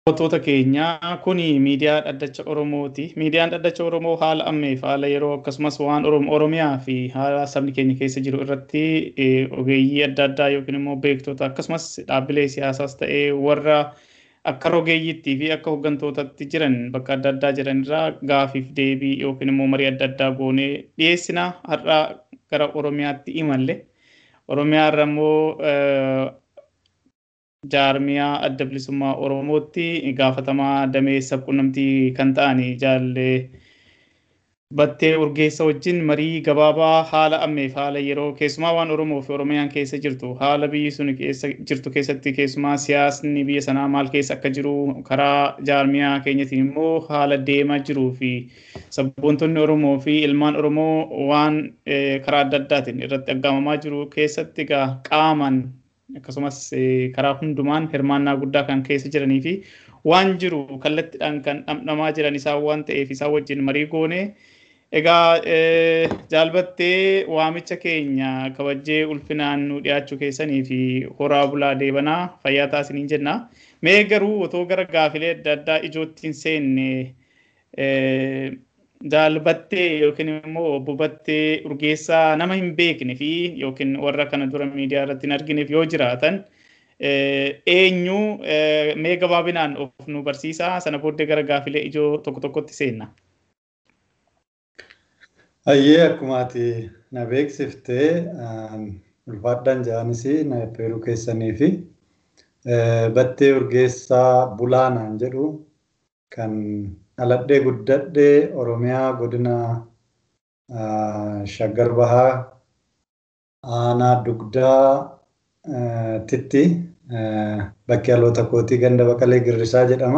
Daawwattoota keenyaa kun miidiyaa dhaddacha Oromooti. Miidiyaan dhaddacha Oromoo haala ammeef haala yeroo akkasumas waan Oromiyaa fi haala sabni keenya keessa jiru irratti ogeeyyii adda addaa yookiin immoo beektota akkasumas dhaabbilee siyaasaas ta'ee warra akka rogeeyyiitti fi akka hooggantootatti jiran bakka adda addaa jiran irraa gaafiif deebii yookiin immoo marii adda addaa goonee dhiyeessina har'a gara Oromiyaatti imalle. Oromiyaa irra immoo jaarmiyaa adda bilisummaa Oromootti gaafatamaa damee sabquunnamtii kan ta'an jaallee battee urgeessa wajjin marii gabaabaa haala ammeef haala yeroo keessumaa waan Oromoo fi Oromiyaan keessa jirtu haala biyyi sun keessa jirtu keessatti keessumaa siyaasni biyya sanaa maal keessa akka jiru karaa jaarmiyaa keenyatiin immoo haala deemaa jiruu fi sabboontonni Oromoo fi ilmaan Oromoo waan karaa adda addaatiin irratti aggaamamaa jiru keessatti egaa qaaman akkasumas karaa hundumaan hirmaannaa guddaa kan keessa jiranii fi waan jiru kallattiidhaan kan dhamdhamaa jiran isaan waan ta'eef isaan wajjin marii goone. Egaa jaalbattee waamicha keenya kabajjee ulfinaan nu dhiyaachuu keessanii fi horaa bulaa deebanaa fayyaa taasiniin jenna. Mee garuu otoo gara gaafilee adda addaa ijootti hin seenne jaalbattee yookiin immoo obbo Battee Urgeessaa nama hin beekne fi yookiin warra kana dura miidiyaa irratti hin argineef yoo jiraatan eenyu mee gabaabinaan of nu barsiisaa sana booddee gara gaafilee ijoo tokko tokkotti seenna. Hayyee akkuma ati na beeksiftee ulfaadhaan jaanis na affeeruu keessanii fi Battee Urgeessaa Bulaanaan jedhu kan dhaladhee guddadhee Oromiyaa godina Shaggar Bahaa aanaa dugdaa titti bakki dhaloota kootii ganda baqalee girrisaa jedhama.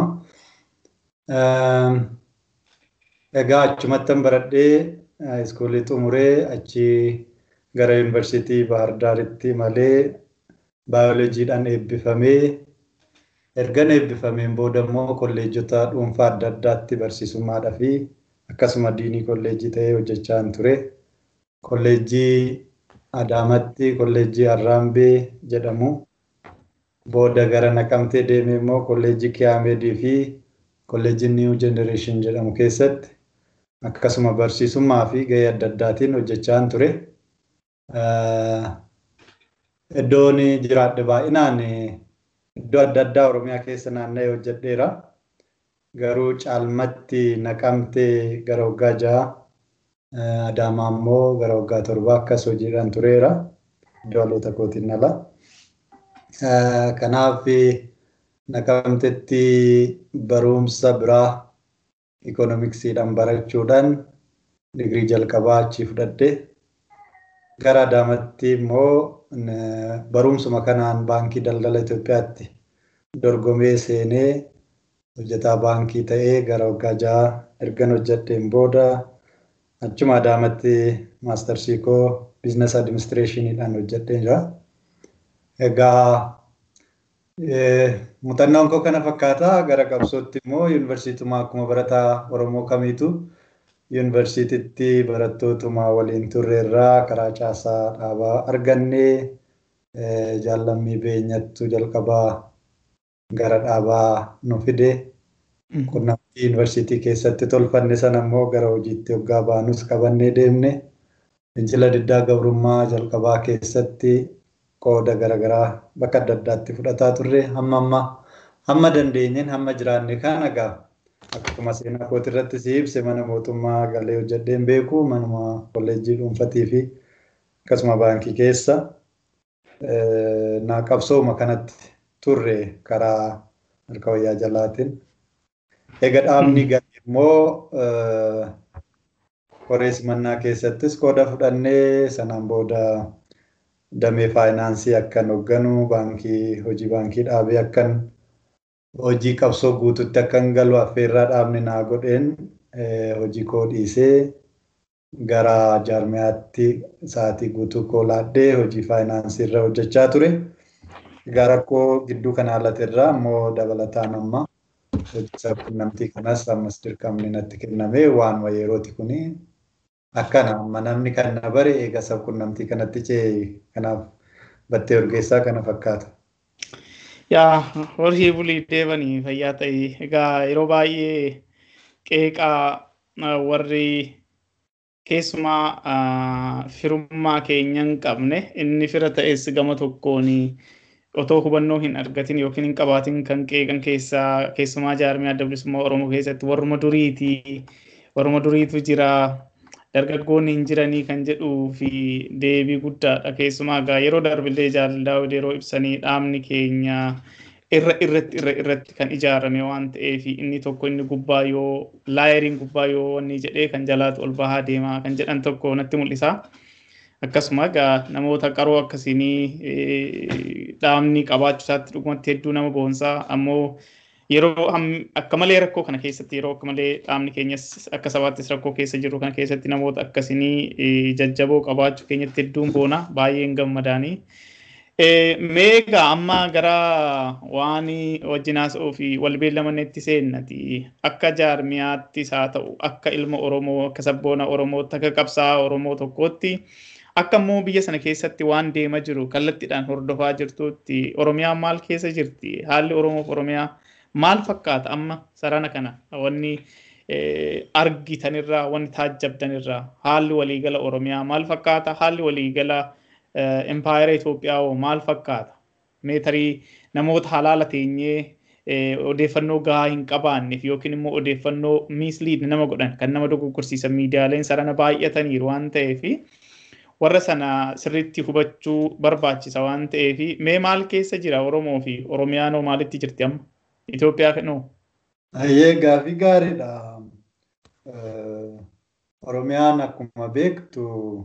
Egaa achumattan baradhee iskuulii xumuree achi gara yuunivarsiitii Bahar Daaritti malee baayoloojiidhaan eebbifamee ergan eebbifameen booda immoo kolleejjota dhuunfaa adda addaatti barsiisummaadhaa fi akkasuma diinii kolleejjii ta'ee hojjechaa ture. Kolleejjii Adaamatti kolleejjii Arraambee jedhamu. Booda gara Naqamtee deemee immoo kolleejjii Kiyaameedii fi kolleejjii New Generation jedhamu keessatti akkasuma barsiisummaa fi gahee adda addaatiin hojjechaa ture. Iddoon jiraadhe baay'inaan iddoo adda addaa Oromiyaa keessa naanna'ee hojjedheera. Garuu caalmatti naqamtee gara waggaa ja'a, Adaamaa immoo gara waggaa torba akkas hojiidhaan tureera. Iddoo dhaloota kootiin ala. Kanaaf naqamtetti barumsa biraa ikoonomiksiidhaan barachuudhaan digirii jalqabaa achii fudhadhe. Gara Adaamatti immoo barumsuma kanaan baankii daldala Itoophiyaatti dorgomee seenee hojjetaa baankii ta'ee gara waggaa ja'a ergan hojjedheen booda achuma Adaamatti maastarsii koo biizines adiministireeshiniidhaan hojjedheen jira. Egaa muuxannoon koo kana fakkaata gara qabsootti immoo yuunivarsiituma akkuma barataa Oromoo kamiitu yuunivarsiititti barattootuma waliin turreerraa karaa caasaa dhaabaa argannee jaallammii beenyattu jalqabaa gara dhaabaa nu fide. Qunnamtii yuunivarsiitii keessatti tolfanne sana immoo gara hojiitti hoggaa baanus qabannee deemne. Fincila diddaa gabrummaa jalqabaa keessatti qooda garaagaraa bakka adda addaatti fudhataa turre hamma amma hamma dandeenyeen hamma jiraanne kan egaa akkuma seenaa kooti irratti si ibse mana mootummaa galee hojjedheen beeku manuma kolleejjii dhuunfatii fi akkasuma baankii keessa naa qabsooma kanatti turre karaa harka wayyaa jalaatiin. Egaa dhaabni galee immoo koree simannaa keessattis qooda fudhannee sanaan booda damee faayinaansii akkan hoogganu baankii hojii baankii dhaabee akkan hojii qabsoo guututti akkan galu affeerraa dhaabni naa godheen hojii koo dhiisee gara jaarmiyaatti sa'aatii guutuu koo laadhee hojii faayinaansii irra hojjechaa ture. Egaa rakkoo gidduu kana alatirraa immoo dabalataan amma hojii sabquunnamtii kanas ammas dirqamni natti kenname waanuma yerooti kuni akkana amma namni kan na bare eega sabquunnamtii kanatti ce'e kanaaf battee urgeessaa kana fakkaata. Yaa horii bulii deebanii fayyaa ta'e egaa yeroo baay'ee qeeqaa warri keessumaa firummaa keenya hin qabne inni fira ta'es gama tokkoon otoo hubannoo hin argatin yookiin hin qabaatin kan qeeqan keessaa keessumaa jaarmiyaa adda bilisummaa Oromoo keessatti warruma duriiti warruma duriitu jira dargaggoonni hin jiranii kan jedhuu fi deebii guddaadha keessumaa egaa yeroo darbillee jaalalaa yeroo ibsanii dhaabni keenya irra irratti irra irratti kan ijaarame waan ta'eef inni tokko inni gubbaa yoo laayeriin gubbaa yoo wanni jedhee kan jalaatu ol bahaa deemaa kan jedhan tokko natti mul'isa. Akkasuma egaa namoota qaroo akkasiinii dhaabni qabaachuu isaatti dhugumatti hedduu nama boonsaa ammoo yeroo akka malee rakkoo kana keessatti yeroo akka malee dhaabni keenyas akka sabaattis rakkoo keessa jiru kana keessatti namoota akkasiinii jajjaboo qabaachuu keenyatti hedduun boona baay'een gammadaanii. Meegaa amma gara waan wajjin haasa'uu fi wal beellamannetti seennati akka jaarmiyaattis haa ta'u akka ilma Oromoo akka sabboona Oromootti akka qabsaa'aa Oromoo tokkootti akka immoo biyya sana keessatti waan deemaa jiru kallattiidhaan hordofaa jirtutti Oromiyaan maal keessa jirti haalli Oromoof Oromiyaa maal fakkaata amma sarana kana wanni argitanirraa wanni taajjabdanirraa haalli waliigala Oromiyaa maal fakkaata haalli waliigala empaayeraa Itoophiyaa hoo maal fakkaata? Meetarii namoota halaala teenyee odeeffannoo gahaa hin qabaanneef yookiin immoo odeeffannoo miisliid nama godhan kan nama dogoggorsiisan miidiyaaleen sarana baay'ataniiru waan ta'eef warra sana sirriitti hubachuu barbaachisa waan ta'eef mee maal keessa jira Oromoo fi Oromiyaan hoo maalitti jirti amma? Itoophiyaa fenoo? Ayyee gaafii gaariidha. Oromiyaan akkuma beektu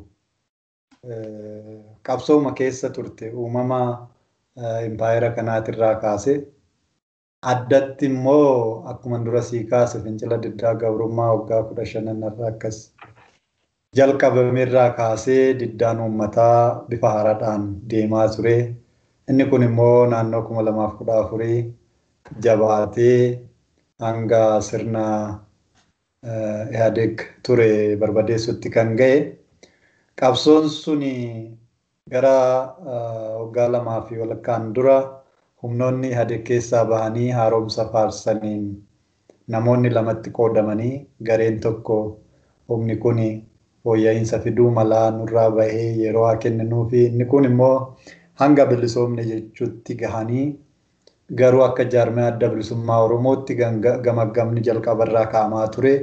qabsooma keessa turte uumama impaayera kanaatirraa kaase addatti immoo akkuma dura sii kaase fincila diddaa gabrummaa waggaa kudha shananarraa akkas jalqabameerraa kaasee diddaan uummataa bifa haaraadhaan deemaa ture. Inni kun immoo naannoo kuma lamaaf kudha afurii jabaatee hanga sirna Ihaadeeg ture barbadeessutti kan ga'e. Qabsoon sun gara waggaa lamaa fi walakkaan dura humnoonni Ihaadeeg keessaa bahanii haaromsa faarsaniin namoonni lamatti qoodamanii gareen tokko humni kun fooyya'insa fiduu malaa nurraa bahee yeroo haa kenninuu fi inni kun immoo hanga bilisoomne jechuutti gahanii garuu akka jaarmee adda bilisummaa Oromootti gamaggamni jalqabarraa kaa'amaa ture.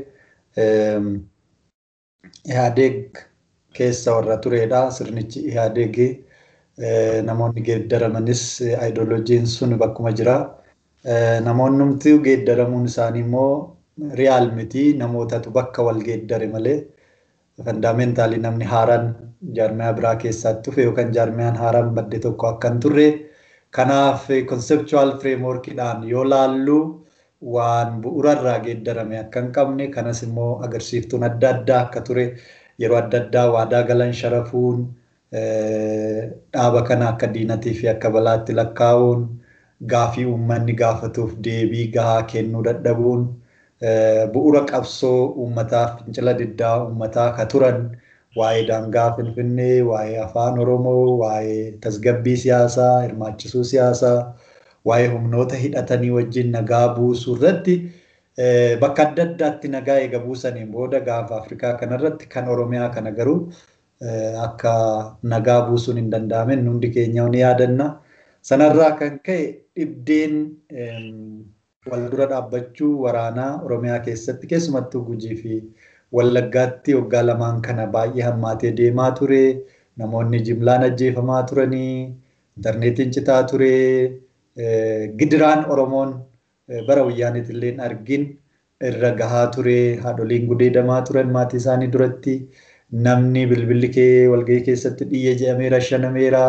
Ihaadeeg keessa warra turedha. Sirnichi Ihaadeeg namoonni geeddaramanis aayidolojiin sun bakkuma jira. Namoonni humti geeddaramuun isaanii immoo riyaal miti namootatu bakka wal geeddare malee fandaameentalii namni haaraan jaarmiyaa biraa keessatti dhufe yookaan jaarmiyaan haaraan badde tokko akka hin turre kanaaf konsepchuwaal fireemworkiidhaan yoo laallu waan bu'uurarraa geeddarame akka hin qabne kanas immoo agarsiiftuun adda addaa akka ture yeroo adda addaa waadaa galan sharafuun dhaaba kana akka diinatii fi akka balaatti lakkaa'uun gaafii uummanni gaafatuuf deebii gahaa kennuu dadhabuun bu'uura qabsoo uummataa fincila diddaa uummataa ka turan waa'ee daangaa finfinnee waa'ee afaan oromoo waa'ee tasgabbii siyaasaa hirmaachisuu siyaasaa waa'ee humnoota hidhatanii wajjin nagaa buusuu irratti bakka adda addaatti nagaa eega buusaniin booda gaafa afrikaa kanarratti kan oromiyaa kana garuu akka nagaa buusuun hin danda'amin hundi keenya ni yaadanna. Sanarraa kan ka'e dhibdeen wal dura dhaabbachuu waraanaa oromiyaa keessatti keessumattuu gujii fi wallaggaatti waggaa lamaan kana baay'ee hammaatee deemaa ture. Namoonni jimlaan ajjeefamaa turanii, intarneetiin citaa ture, gidiraan Oromoon bara wayyaaniitti illee argin irra gahaa ture, haadholiin gudeedamaa turan maatii isaanii duratti, namni bilbilli kee walgahii keessatti dhiyye jedhamee rashanameera,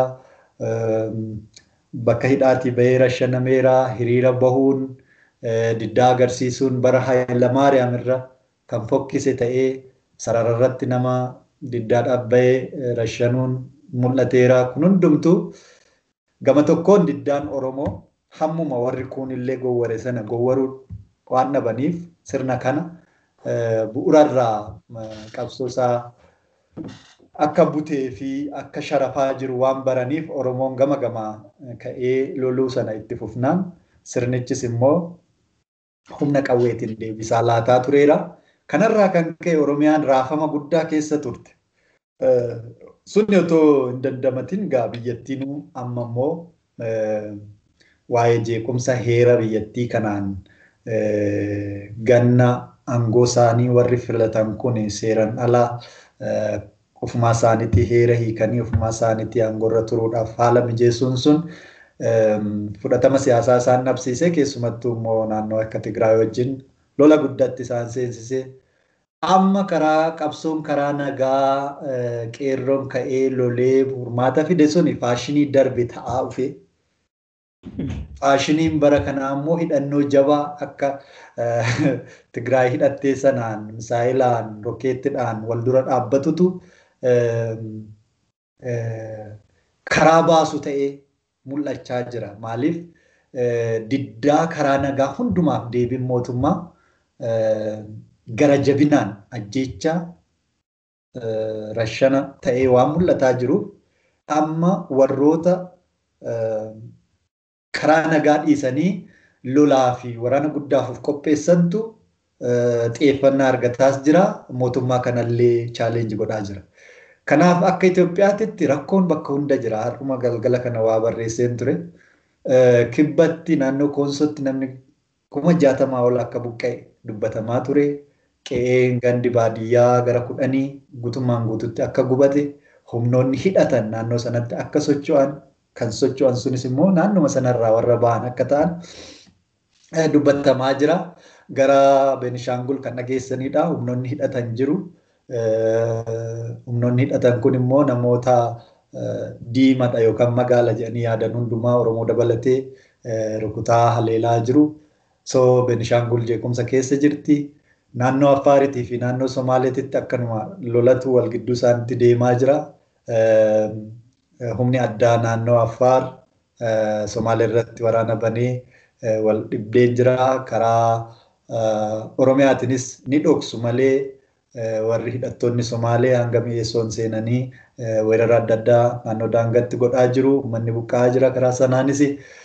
bakka hidhaatii bahee rashanameera, hiriira bahuun, diddaa agarsiisuun bara Hayilamaariyaam irra kan fokkise ta'ee sarararratti nama diddaadhaaf bahee rashanuun mul'ateera. Kun hundumtuu gama tokkoon diddaan Oromoo hammuma warri kun illee gowware sana gowwaruu waan dhabaniif sirna kana bu'uurarraa qabsoo isaa akka butee fi akka sharafaa jiru waan baraniif Oromoon gama gamaa ka'ee loluu sana itti fufnaan sirnichis immoo humna qawweetiin deebisaa laataa tureera. Kanarraa kan ka'e Oromiyaan raafama guddaa keessa turte. Sunni otoo hin dandamatin gaa biyyattiin amma immoo waa'ee jeequmsa heera biyyattii kanaan ganna aangoo isaanii warri filatan kun seeran alaa ofumaa isaaniitti heera hiikanii ofumaa isaaniitti aangoorra turuudhaaf haala mijeessuun sun fudhatama siyaasaa isaan dhabsiisee keessumattuu immoo naannoo akka Tigraay wajjin lola guddatti isaan seensisee amma karaa qabsoon karaa nagaa qeerroon ka'ee lolee furmaata fide suni faashinii darbe ta'aa dhufe. Faashiniin bara kanaa immoo hidhannoo jabaa akka Tigraay hidhattee sanaan misaayilaan rokeettiidhaan wal dura dhaabbatutu karaa baasu ta'ee mul'achaa jira. Maaliif diddaa karaa nagaa hundumaaf deebiin mootummaa gara jabinaan ajjeechaa rashana ta'ee waan mul'ataa jiruuf amma warroota karaa nagaa dhiisanii lolaa fi waraana guddaaf qopheessantu xiyyeeffannaa argataas jira. Mootummaa kanallee chaalenji godhaa jira. Kanaaf akka Itoophiyaatti rakkoon bakka hunda jira. Har'uma galgala kana waa barreesseen ture. Kibbatti naannoo Koonsootti namni kuma jaatamaa ol akka buqqa'e dubbatamaa ture. Qe'een gandi baadiyyaa gara kudhanii guutummaan guututti akka gubate humnoonni hidhatan naannoo sanatti akka socho'an kan socho'an sunis immoo naannuma sanarraa warra ba'an akka ta'an dubbatamaa jira. Gara Beenishaangul kan dhageessanidha. Humnoonni hidhatan jiru. Humnoonni hidhatan kun immoo namoota diimadha yookaan magaala jedhanii yaadan hundumaa Oromoo dabalatee rukutaa haleelaa jiru. So Beenishaangul jeequmsa keessa jirti. Naannoo Affaariitii fi naannoo Somaaleetitti akkanuma lolatu wal gidduu isaaniitti deemaa jira. Humni addaa naannoo Affaar Somaalee irratti waraana banee wal dhibdeen jira. Karaa Oromiyaatiinis ni dhoksu malee warri hidhattoonni Somaalee hanga mi'eessoon seenanii weerara adda addaa naannoo daangaatti godhaa jiru. Uummanni buqqa'aa jira karaa sanaanis.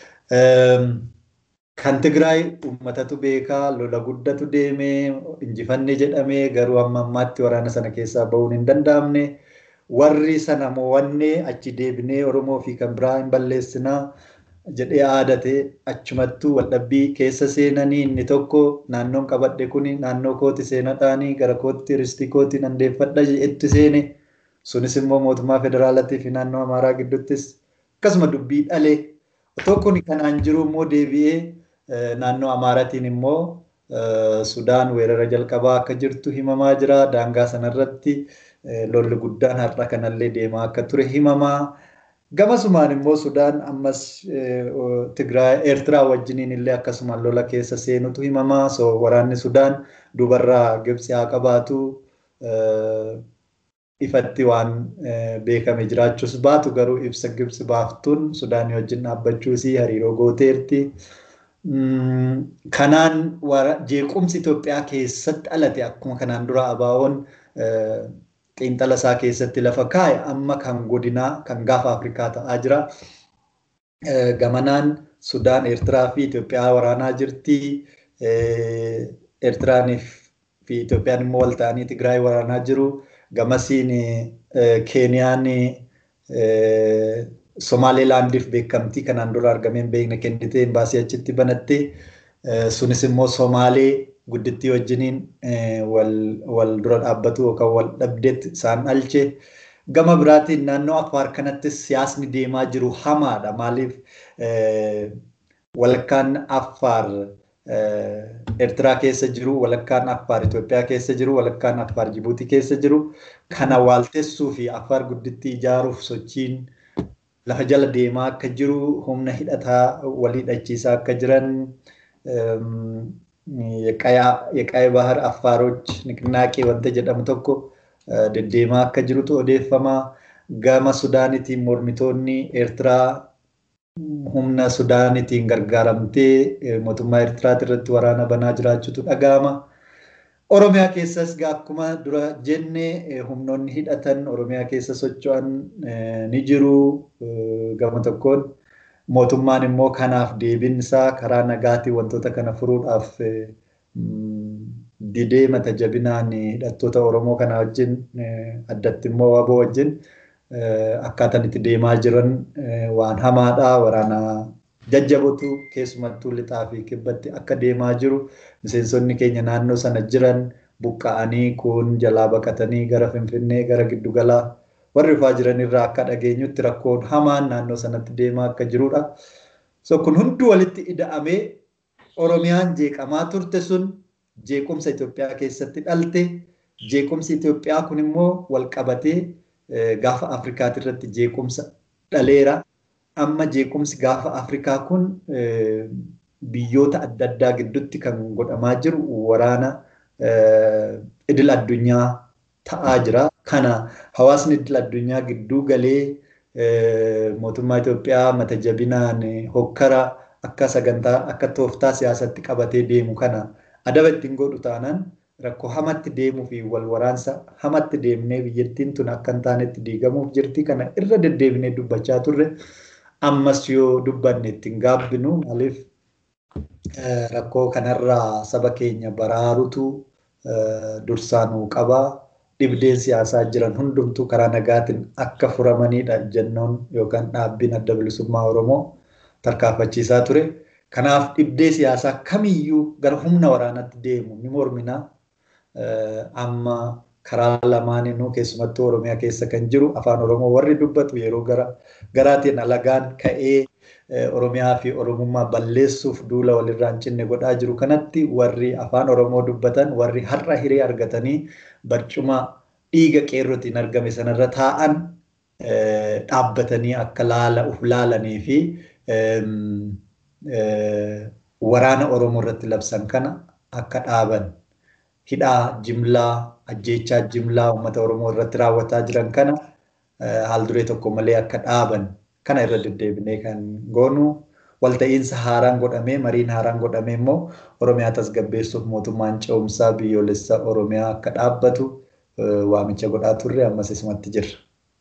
Kan Tigraay uummatatu beekaa lola guddatu deemee injifanne jedhamee garuu amma ammaatti waraana sana keessaa bahuun hin danda'amne. Warri sana mo'annee achi deebinee Oromoo fi kan biraa hin balleessinaa jedhee aadatee achumattuu waldhabbii keessa seenanii inni tokko naannoon qabadhe kuni naannoo kooti seenadhaanii gara kootti ristii kooti nandeeffadha itti seene sunis immoo mootummaa federaalaatii fi naannoo amaaraa gidduuttis akkasuma dubbii dhalee otoo kun kanaan jiru immoo deebi'ee naannoo amaaraatiin immoo sudaan weerara jalqabaa akka jirtu himamaa jira daangaa sanarratti lolli guddaan har'a kanallee deemaa akka ture himamaa. Gamasumaan immoo Sudaan ammas Tigraay Eertiraa wajjiniin illee akkasumaan lola keessa seenutu himamaa. So waraanni Sudaan dubarraa Gibxi haa qabaatu ifatti waan beekame jiraachuus baatu garuu ibsa Gibxi baaftuun Sudaanii wajjin dhaabbachuusii hariiroo gooteerti. Kanaan jeequmsi Itoophiyaa keessatti dhalate akkuma kanaan dura ABO'n xiinxala isaa keessatti lafa kaa'e amma kan godinaa kan gaafa Afrikaa ta'aa jira. Gamanaan Sudaan, Eertiraa fi Itoophiyaa waraanaa jirti. Eertiraan fi Itoophiyaan immoo wal ta'anii Tigraay waraanaa jiru. Gamasiin Keeniyaan Somaaleelaandiif beekamtii kanaan dura argamee hin beekne kennitee imbaasii achitti banatte. Sunis immoo Somaalee guddittii wajjiniin wal dura dhaabbatu yookaan wal dhabdeetti isaan dhalche. Gama biraatiin naannoo Affaar kanattis siyaasni deemaa jiru hamaadha. Maaliif walakkaan Affaar Eertiraa keessa jiru, walakkaan Affaar Itoophiyaa keessa jiru, walakkaan Affaar Jibuutii keessa jiru. Kana waaltessuu fi Affaar guddittii ijaaruuf sochiin lafa jala deemaa akka jiru, humna hidhataa walii hidhachiisaa akka jiran የቀይ ባህር አፋሮች ንቅናቄ ወንተ jedhamu tokko deddeemaa akka jirutu odeeffama. Gama Sudaanitiin mormitoonni Eertiraa humna Sudaanitiin gargaaramtee mootummaa Eertiraa irratti waraana banaa jiraachuutu dhaga'ama. Oromiyaa keessas akkuma dura jenne humnoonni hidhatan Oromiyaa keessa socho'an ni jiru. Gama tokkoon mootummaan immoo kanaaf deebiinsaa karaa nagaatiin wantoota kana furuudhaaf didee mata jabinaan hidhattoota Oromoo kana wajjin addatti immoo waboo wajjin akkaataan itti deemaa jiran waan hamaadha. Waraana jajjabotu keessumattuu lixaa fi kibbatti akka deemaa jiru miseensonni keenya naannoo sana jiran buqqa'anii kun jalaa baqatanii gara Finfinnee gara giddugalaa warri dhufaa jiran irraa akka dhageenyutti rakkoon hamaan naannoo sanatti deemaa akka jirudha. So kun hundi walitti ida'amee Oromiyaan jeeqamaa turte sun jeequmsa Itoophiyaa keessatti dhalte jeequmsi Itoophiyaa kun immoo wal qabatee gaafa Afrikaati irratti jeequmsa dhaleera. Amma jeequmsi gaafa Afrikaa kun biyyoota adda addaa gidduutti kan godhamaa jiru waraana idil addunyaa ta'aa jira. Kana hawaasni idil addunyaa gidduu galee mootummaa Itoophiyaa mata jabinaan hokkara akka sagantaa akka tooftaa siyaasatti qabatee deemu kana adaba ittiin godhu taanaan rakkoo hamatti deemuu fi wal waraansa hamatti deemnee biyyattiin tun akka hin taanetti diigamuuf jirti. Kana irra deddeebinee dubbachaa turre. Ammas yoo dubbanne ittiin gaabbinu maaliif rakkoo kanarraa saba keenya baraarutu dursaanuu qabaa. Dhibdeen siyaasaa jiran hundumtuu karaa nagaatiin akka furamanidha jennoon yookaan dhaabbiin adda bilisummaa Oromoo tarkaanfachiisaa ture. Kanaaf dhibdee siyaasaa kamiyyuu gara humna waraanaatti deemu ni mormina. Amma karaa lamaaninuu keessumattuu Oromiyaa keessa kan jiru afaan Oromoo warri dubbatu yeroo gara garaatiin alagaan ka'ee Oromiyaa fi Oromummaa balleessuuf duula walirraa hin cinne godhaa jiru kanatti warri afaan Oromoo dubbatan warri har'a hiree argatanii barcuma dhiiga qeerrotiin argame sanarra taa'an dhaabbatanii akka laala uf laalanii fi waraana Oromoo irratti labsan kana akka dhaaban hidhaa jimlaa ajjeechaa jimlaa uummata Oromoo irratti raawwataa jiran kana haal duree tokko malee akka dhaaban kana irra deddeebinee kan goonu walta'iinsa haaraan godhamee mariin haaraan godhamee immoo Oromiyaa tasgabbeessuuf mootummaan ce'umsaa biyyoolessa Oromiyaa akka dhaabbatu waamicha godhaa turre ammas isumatti jirra.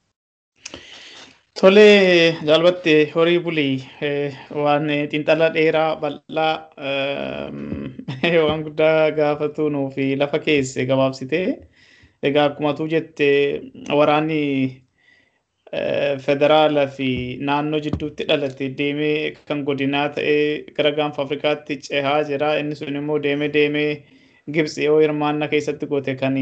Tolee jaalbatte horii bulii waan xiinxala dheeraa bal'aa waan guddaa gaafatu nuufi lafa keesse gabaabsitee egaa akkuma tuu jette waraanni federaalaa fi naannoo jidduutti dhalate deemee kan godinaa ta'ee gara gaanfa Afrikaatti cehaa jira. Inni sun immoo deemee deemee Gibxi yoo hirmaannaa keessatti goote kan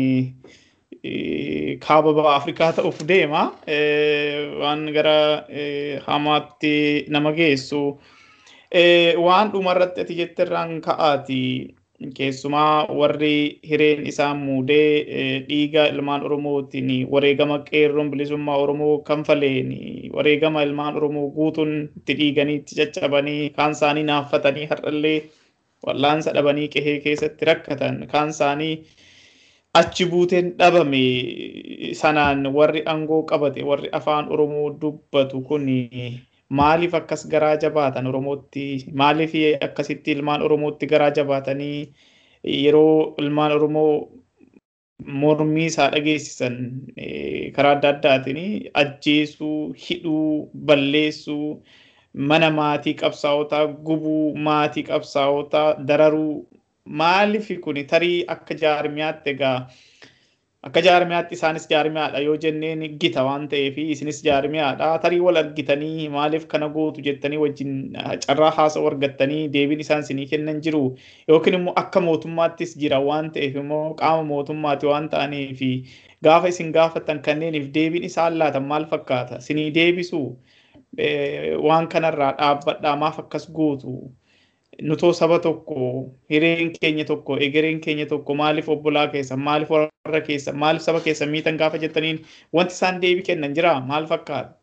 kaaba ba'a Afrikaa ta'uuf deema. Waan gara hamaatti nama geessu. Waan dhumarratti ati jettirraan ka'aati. Keessumaa warri hireen isaan muudee dhiiga ilmaan Oromootiin wareegama qeerroon bilisummaa Oromoo kanfaleen wareegama ilmaan Oromoo guutuun itti dhiiganii itti caccabanii kaan isaanii naaffatanii har'allee wallaansa dhabanii qehee keessatti rakkatan kaan isaanii achi buuteen dhabame sanaan warri aangoo qabate warri afaan Oromoo dubbatu kun maaliif akkas garaa jabaatan Oromootti maaliif akkasitti ilmaan Oromootti garaa jabaatanii yeroo ilmaan Oromoo mormii isaa dhageessisan karaa adda addaatiin ajjeesuu, hidhuu, balleessuu, mana maatii qabsaa'otaa gubuu, maatii qabsaa'otaa dararuu maaliif kun tarii akka jaarmiyaatti egaa akka jaarmiyaatti isaanis jaarmiyaadha yoo jenneen gita waan ta'eef isinis jaarmiyaadha tarii wal argitanii maaliif kana gootu jettanii wajjin carraa haasa'u argattanii deebiin isaan isinii kennan jiru yookiin immoo akka mootummaattis jira waan ta'eef immoo qaama mootummaati waan ta'aniif gaafa isin gaafatan kanneeniif deebiin isaan laatan maal fakkaata isinii deebisu waan kanarraa dhaabbadhaa maaf akkas gootu nutoo saba tokko hireen keenya tokko egereen keenya tokko maaliif obbolaa keessa maaliif warra keessa maaliif saba keessa miitan gaafa jettaniin wanti isaan deebii kennan jira maal fakkaata?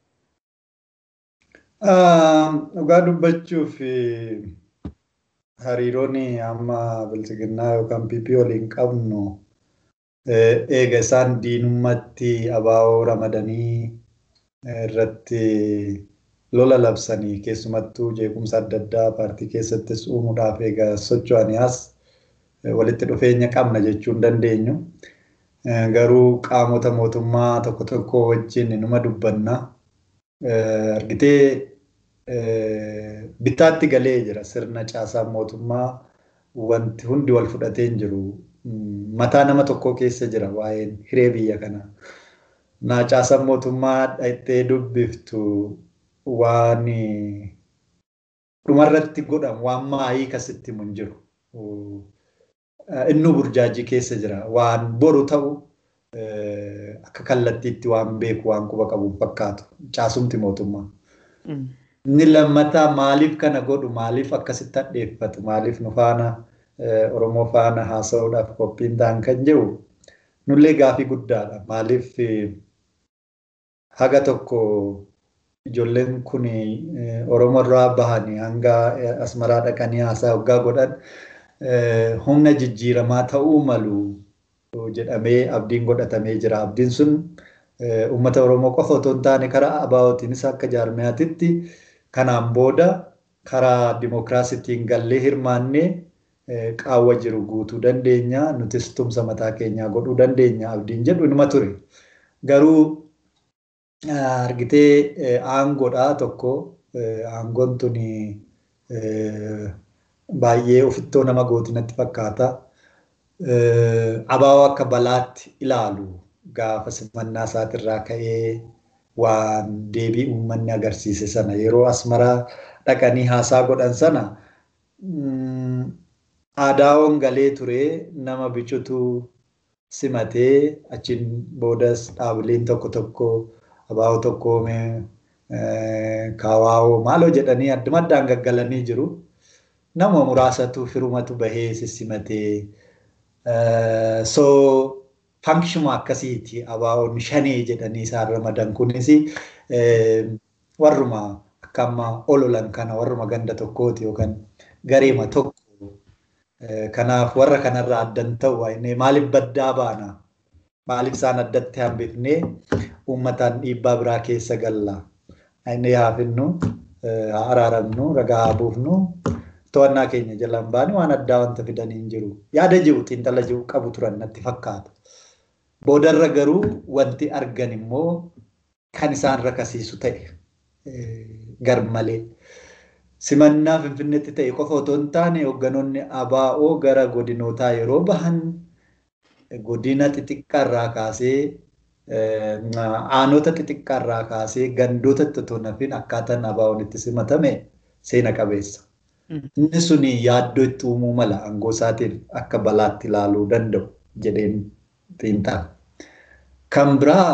Dhugaa dubbachuuf hariiroon amma bilchiginnaa yookaan PP waliin qabnu eega isaan diinummatti abaaboo ramadanii irratti lola labsanii keessumattuu jeequmsa adda addaa paartii keessattis uumuudhaaf egaa socho'anii as walitti dhufeenya qabna jechuu hin dandeenyu. Garuu qaamota mootummaa tokko tokko wajjin numa dubbanna. Argitee bitaatti galee jira sirna caasaa mootummaa wanti hundi wal fudhatee hin jiru. Mataa nama tokkoo keessa jira waa'een hiree biyya kanaa. Naa caasaan mootummaa dhaqxee dubbiftu waan dhumarratti godhamu waan maayii kasitti mun jiru. Inni burjaajii keessa jira. Waan boru ta'u akka kallattiitti waan beeku waan quba qabu fakkaatu. Caasumti mootummaa. Inni lammataa maaliif kana godhu maaliif akkasitti hadheeffatu maaliif nu faana Oromoo faana haasa'uudhaaf qophiin ta'an kan jiru nullee gaafii guddaadha. Maaliif haga tokko ijoolleen kun Oromoo irraa bahanii hanga asmaraa dhaqanii haasaa waggaa godhan humna jijjiiramaa ta'uu malu jedhamee abdiin godhatamee jira. Abdiin sun uummata Oromoo qofa otoo hin taane karaa abaa'ootiinis akka jaarmiyaatitti kanaan booda karaa dimookiraasiitiin gallee hirmaannee qaawwa jiru guutuu dandeenya. Nutis tumsa mataa keenyaa godhuu dandeenya. Abdiin jedhu inuma ture. Garuu argitee aangoodhaa tokko aangoon tun baay'ee ofittoo nama gootinatti fakkaata. Abaa'oo akka balaatti ilaalu gaafa simannaa isaatirraa ka'ee waan deebii uummanni agarsiise sana yeroo asmaraa dhaqanii haasaa godhan sana aadaa'oon galee ture nama bicutu simatee achiin boodas dhaabileen tokko tokko abaa'oo tokkoome kaawaa'oo maaloo jedhanii adduma addaan gaggalanii jiru. Nama muraasatu firumatu bahee sissimatee so fankishuma akkasiiti abaa'oon shanee jedhanii isaan ramadan kunis warruma akka amma ololan kana warruma ganda tokkooti yookaan gareema tokko Kanaaf warra kanarraa addan ta'u maaliif baddaa baana? Maaliif isaan addatti hambifnee uummataan dhiibbaa biraa keessa galla? Inni haa finnu, haa araaramnu, ragaa haa buufnu, to'annaa keenya jalaan baane waan addaa wanta fidanii hin jiru. Yaada jiru xiinxala jiru qabu turan natti fakkaata. Boodarra garuu wanti argan immoo kan isaan rakasiisu ta'e gar malee. simannaa finfinneetti ta'e qofa otoo hin taane hoogganoonni ABO gara godinootaa yeroo bahan godina xixiqqaarraa kaasee aanota xixiqqaarraa kaasee gandoota otoo nafin akkaataan ABO'n itti simatame seena qabeessa. Inni sun yaaddoo itti uumuu mala aangoo isaatiin akka balaatti ilaaluu danda'u jedheen xiinxala. Kan biraa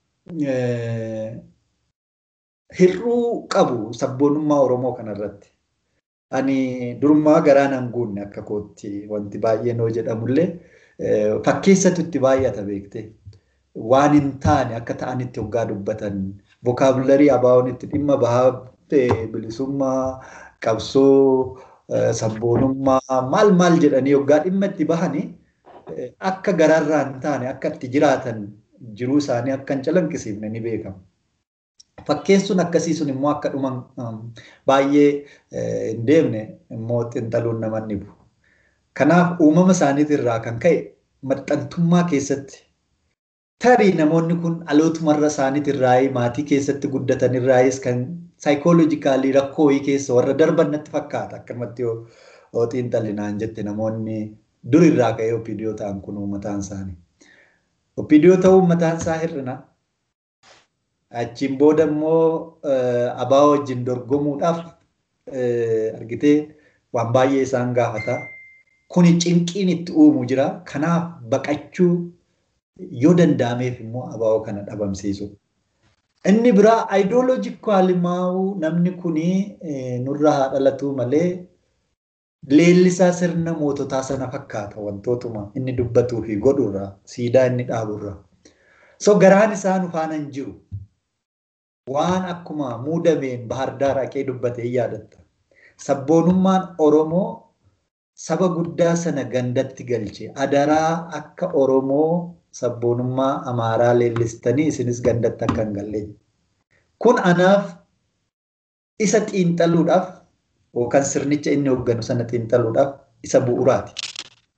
hir'uu qabu sabboonummaa Oromoo kanarratti. Ani durummaa garaan hin guunne akka kootti wanti baay'een hoo jedhamullee fakkeessatu itti baay'ata beekte. Waan hin taane akka ta'anitti hoggaa dubbatan vokaabularii ABO'n itti dhimma bahaa bilisummaa qabsoo sabboonummaa maal maal jedhanii hoggaa dhimma itti bahanii akka garaarraa hin taane akka itti jiraatan jiruu isaanii akka hin calaqqisiifne ni beekama. Fakkeessuun akkasii sun immoo akka dhuman baay'ee hin deemne immoo xiinxaluun nama ni bu'u. Kanaaf uumama isaaniitirraa kan ka'e maxxantummaa keessatti tarii namoonni kun dhalootumarra isaaniitirraa maatii keessatti guddatanirraayis kan saayikooloojikaalii rakkoo wayii keessa warra darban natti fakkaata akkanumatti yoo xiinxalinaan jette namoonni durirraa ka'ee opiidiyoo ta'an kun uummataan isaanii. Opiidiyoo ta'uun mataan isaa hir'ina. Achiin booda immoo ABO wajjin dorgomuudhaaf argitee waan baay'ee isaan gaafata. Kuni cinqiin itti uumu jira. Kanaaf baqachuu yoo danda'ameef immoo ABO kana dhabamsiisu. Inni biraa aayidooloojikaali maa'uu namni kuni nurra haa dhalatu malee leellisaa sirna moototaa sana fakkaata wantootuma inni dubbatuu fi godhurraa siidaa inni dhaaburraa. So garaan isaa nu faana hin jiru. waan akkuma muudameen bahardaar haqee dubbatee yaadatta. Sabboonummaan Oromoo saba guddaa sana gandatti galche. Adaraa akka Oromoo sabboonummaa Amaaraa leellistanii isinis gandatti akka hin galle. Kun anaaf isa xiinxaluudhaaf yookaan sirnicha inni hoogganu sana xiinxaluudhaaf isa bu'uuraati.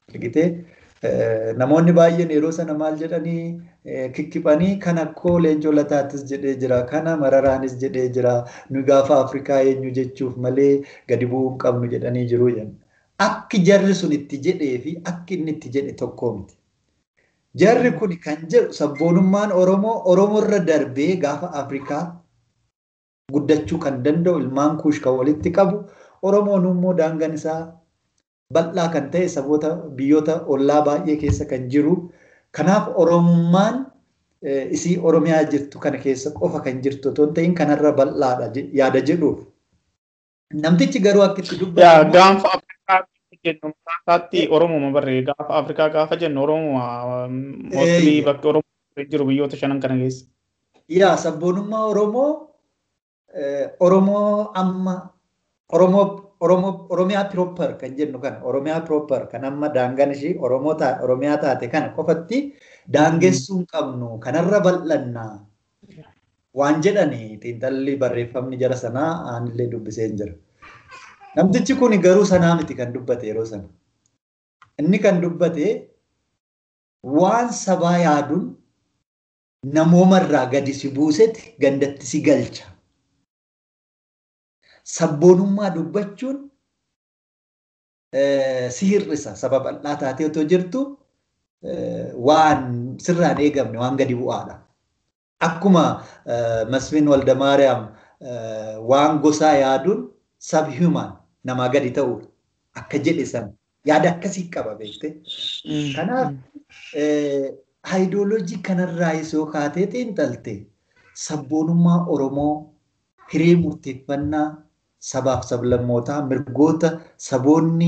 Argitee namoonni baay'een yeroo sana maal jedhanii kikkipanii kan akkoo leencoo lataatis jedhee jira kana mararaanis jedhee jira nu gaafa afrikaa eenyu jechuuf malee gadi bu'uu hin qabnu jedhanii jiru akki jarri sun itti jedhee fi akki inni itti jedhe tokko miti. Jarri kun kan jedhu sabboonummaan Oromoo Oromoorra darbee gaafa Afrikaa guddachuu kan danda'u ilmaan kuush kan walitti qabu Oromoon immoo daangaan isaa bal'aa kan ta'e saboota biyyoota ollaa baay'ee keessa kan jiru. Kanaaf Oromummaan isii Oromiyaa jirtu kana keessa qofa kan jirtu otoo hin ta'in kanarra bal'aadha yaada jedhuuf. Namtichi garuu akka itti dubbatu. Gaanfa Afrikaa jennu mataatti Oromoo barree gaafa Afrikaa gaafa jennu Oromoo mootilii bakka Oromoo jiru biyyoota shanan kana keessa. Yaa sabboonummaa Oromoo Oromoo amma Oromoo Oromiyaa Piroopper kan jennu kana Oromiyaa Piroopper kan amma daangaan ishii Oromiyaa taate kana qofatti daangessuu hin qabnu kanarra bal'annaa waan jedhani xiinxalli barreeffamni jara sanaa aanillee dubbisee hin jira. Namtichi kun garuu sanaa miti kan dubbate yeroo sana. Inni kan dubbate waan sabaa yaaduun namoomarraa gadi si buusetti gandatti si galcha. sabboonummaa dubbachuun si hir'isa saba bal'aa taatee otoo jirtu waan sirraan eegamne waan gadi bu'aadha. Akkuma Masfiin Waldamaariyaam waan gosaa yaaduun sab hiumaan namaa gadi ta'uudha. Akka jedhe sana yaada akkasii qaba beekte. Kanaaf haayidooloojii kanarraa yoo kaatee xiinxalte sabboonummaa Oromoo hiree murteeffannaa sabaaf sablammootaa mirgoota saboonni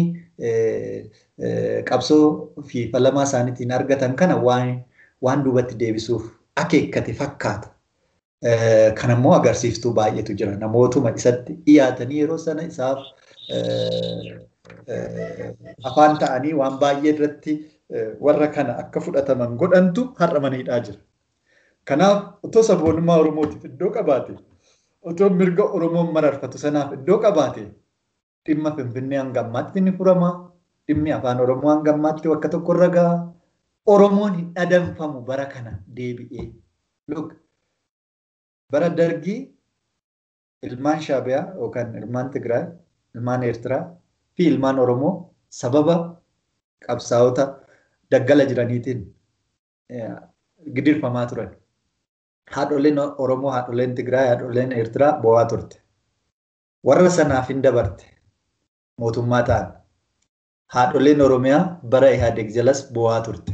qabsoo fi falamaa isaaniitiin argatan kana waan duubatti deebisuuf akeekkate fakkaata. Kanammoo agarsiiftuu baay'eetu jira. Namootuma isatti dhiyaatanii yeroo sana isaaf afaan ta'anii waan baay'ee irratti warra kana akka fudhataman godhantu har'a maniidhaa jira. Kanaaf otoo sabboonummaa Oromootiif iddoo qabaate otoo mirga Oromoon mararfatu sanaaf iddoo qabaate dhimma Finfinnee hanga ammaatti ni furama. Dhimmi afaan Oromoo hanga ammaatti bakka tokkorra gaha. Oromoon hin dhadanfamu bara kana deebi'ee. Bara dargii ilmaan Shaabiyaa yookaan ilmaan Tigraay, ilmaan Eertiraa fi ilmaan Oromoo sababa qabsaa'ota daggala jiraniitiin gidirfamaa turan. haadholeen Oromoo, haadholeen Tigraay, haadholeen Eertiraa bo'aa turte. Warra sanaaf hin dabarte mootummaa ta'an. Haadholeen Oromiyaa bara Ihaadeg jalas bo'aa turte.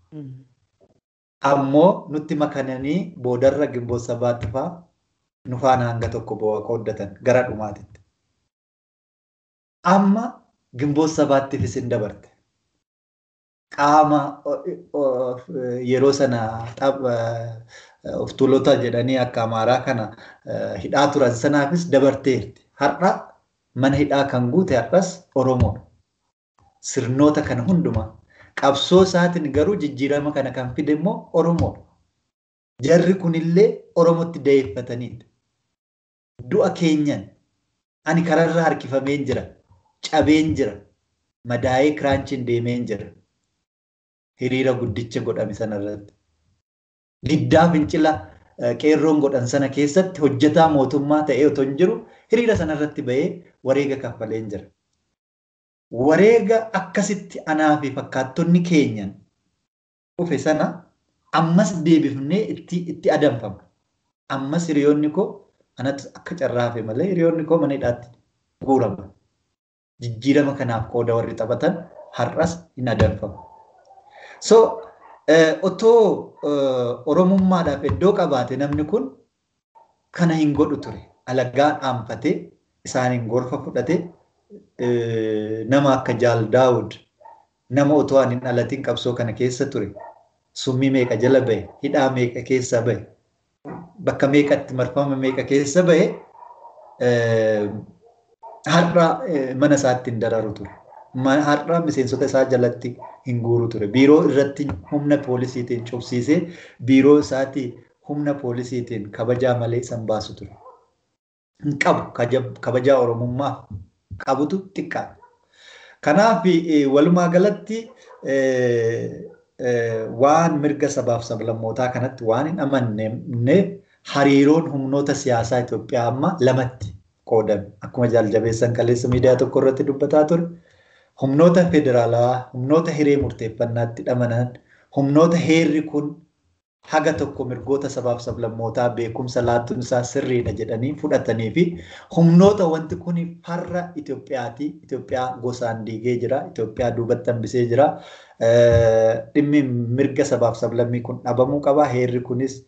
Ammoo nutti makananii boodarra gimboo sabaatti fa'aa nu faana hanga tokko bo'aa qooddatan gara dhumaatitti. Amma gimboo sabaattiifis hin dabarte. Qaama yeroo sana of tuulota jedhanii akka amaaraa kana hidhaa turan sanaafis dabarteerti. Har'a mana hidhaa kan guute har'as Oromoodha. Sirnoota kana hundumaa qabsoo isaatiin garuu jijjiirama kana kan fide immoo Oromoodha. Jarri kunillee Oromotti da'eeffataniidha. Du'a keenyan ani kararra harkifameen jira, cabeen jira, madaa'ee kiraanchiin deemeen jira. Hiriira guddicha godhame sanarratti. diddaa fincila qeerroon godhan sana keessatti hojjetaa mootummaa ta'ee otoo hin jiru hiriira sanarratti bahee wareega kaffaleen jira. Wareega akkasitti anaa fi fakkaattonni keenyan dhufe sana ammas deebifnee itti itti adamfama. Ammas hiriyoonni koo anatti akka carraafe malee hiriyoonni koo mana hidhaatti guurama. Jijjiirama kanaaf qooda warri taphatan har'as hin adamfamu. So otoo oromummaadhaaf iddoo qabaate namni kun kana hin godhu ture. Alagaa dhaanfatee isaaniin gorfa fudhatee nama akka Jaal Daawud nama otoo hin dhalatiin qabsoo kana keessa ture. Summii meeqa jala bahe, hidhaa meeqa keessa bahe, bakka meeqatti marfama meeqa keessa bahe har'a mana isaatti hin dararu ture. har'a miseensota isaa jalatti hin guuru ture. Biiroo irratti humna poolisiitiin cubsiisee biiroo isaatti humna poolisiitiin kabajaa malee san baasu ture. Hin qabu kabajaa oromummaa qabutu xiqqaadha. Kanaaf walumaa galatti waan mirga sabaaf sablammootaa kanatti waan hin amanneef hariiroon humnoota siyaasaa Itoophiyaa amma lamatti qoodame. Akkuma jaaljabeessan kaleessa miidiyaa tokko irratti dubbataa ture. Humnoota federaalaa, humnoota hiree murteeffannaatti dhamanan, humnoota heerri kun haga tokko mirgoota sabaaf sablammootaa beekumsa laattuun isaa sirriidha jedhanii fudhatanii fi humnoota wanti kun farra Itoophiyaati. Itoophiyaa gosaan diigee jira. Itoophiyaa duubatti hambisee jira. Dhimmi mirga sabaaf sablammii kun dhabamuu qaba. Heerri kunis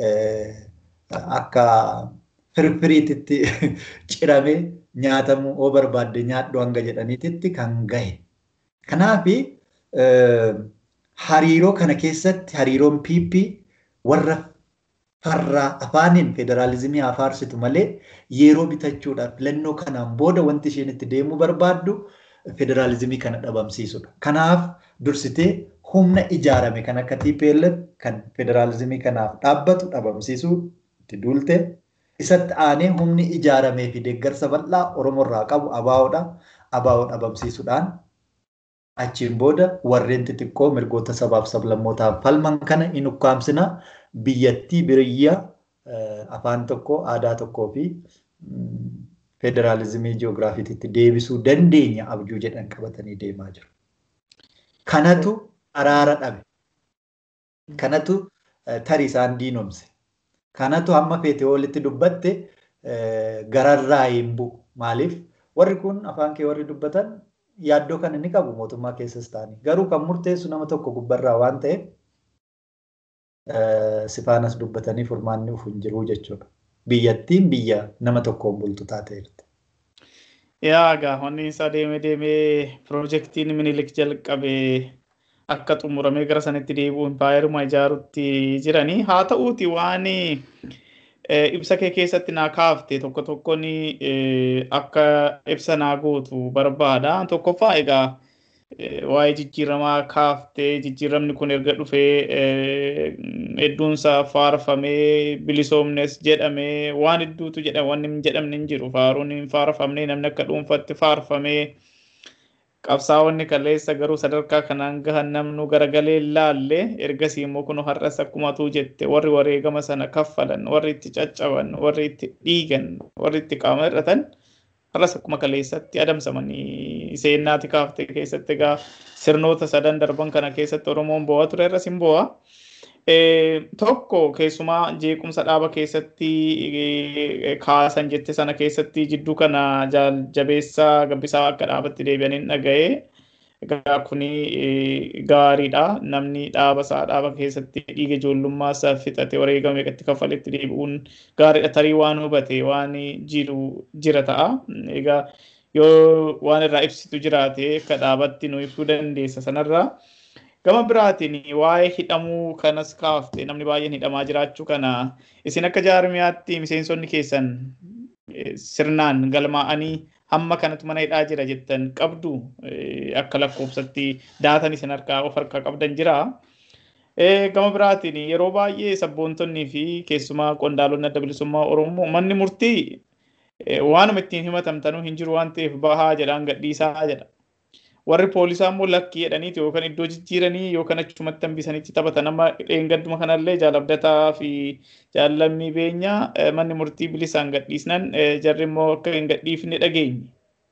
akka firfiriititti ciramee nyaatamuu oo barbaadde nyaadhu hanga jedhaniititti kan gahe. Kanaaf hariiroo kana keessatti hariiroon PP warra farraa afaaniin federaalizimii haa faarsitu malee yeroo bitachuudhaaf filannoo kanaan booda wanti isheen itti deemuu barbaaddu federaalizimii kana dhabamsiisudha. Kanaaf dursitee humna ijaarame kan akka TPLF kan federaalizimii kanaaf dhaabbatu dhabamsiisuu itti duulte. Isatti aanee humni ijaaramee fi deeggarsa bal'aa Oromoorraa qabu ABO'dha. ABO dhabamsiisuudhaan achiin booda warreen xixiqqoo mirgoota sabaaf sablammootaaf falman kana hin ukkaamsina biyyattii biyya afaan tokko aadaa tokkoo fi federaalizimii ji'oogiraafiitti deebisuu dandeenya abjuu jedhan qabatanii deemaa jiru. Kanatu araara dhabe. Kanatu tarii isaan diinomse. Kanatu hamma feetee walitti dubbatte gararraa hin bu'u. Maaliif warri kun afaan kee warri dubbatan yaaddoo kana ni qabu mootummaa keessas ta'anii. Garuu kan murteessu nama tokko gubbarraa waan ta'eef sifaanas dubbatanii furmaanni uf hin jiru jechuudha. Biyyattiin biyya nama tokkoon bultu taateerti. Yaa gaafonni isaa deemee deemee piroojeektiin minilik jalqabee akka xumuramee gara sanitti deebi'u impaayeruma ijaarutti jiranii haa ta'uuti waan ibsa kee keessatti naa kaafte tokko tokkoon akka ibsa naa gootu barbaada. Tokkoffaa egaa waa'ee jijjiiramaa kaaftee jijjiiramni kun erga dhufee hedduunsaa faarfamee bilisoomnes jedhamee waan hedduutu jedhama wanni hin jedhamne hin jiru faaruun hin faarfamne namni akka dhuunfatti faarfamee qabsaa'onni kaleessa garuu sadarkaa kanaan gahan namnu garagalee laalle ergasii immoo kun har'as akkuma tuu jette warri wareegama sana kaffalan warri itti caccaban warri itti dhiigan warri itti qaama hir'atan har'as akkuma kaleessatti adamsamanii seennaati kaafte keessatti egaa sirnoota sadan darban kana keessatti Oromoon bo'aa ture irras hin bo'aa. Tokko keessumaa jeequmsa dhaaba keessatti kaasan jette sana keessatti jidduu kana jabeessaa gabbisaa akka dhaabatti deebi'aniin dhaga'ee egaa kuni gaariidha namni dhaaba isaa dhaaba keessatti dhiiga ijoollummaa isaa fixate wareegame meeqatti kaffaletti deebi'uun gaariidha tarii waan hubate waan jiru jira ta'a egaa yoo waan irraa ibsitu jiraate akka dhaabatti nu ibsuu dandeessa sanarraa. Gama biraatiin waa'ee hidhamuu kanas kaafte namni baay'een hidhamaa jiraachuu kana isin akka jaarmiyaatti miseensonni keessan sirnaan galmaa'anii hamma kanatu mana hidhaa jira jettan qabdu akka lakkoofsatti daatan isin harkaa of harkaa qabdan jira. Gama biraatiin yeroo baay'ee sabboontonnii fi keessumaa qondaalonni adda bilisummaa Oromoo manni murtii waanuma ittiin himatamtanuu hin jiru waan ta'eef bahaa jedhaan gadhiisaa jedha. warri poolisaa immoo lakkii jedhaniiti yookaan iddoo jijjiiranii yookaan achumatti hambisanitti taphatan amma dheengadduma kanallee jaalabdataa fi jaallammii beenyaa manni murtii bilisaan gadhiisnan jarri immoo akka hin gadhiifne dhageenye.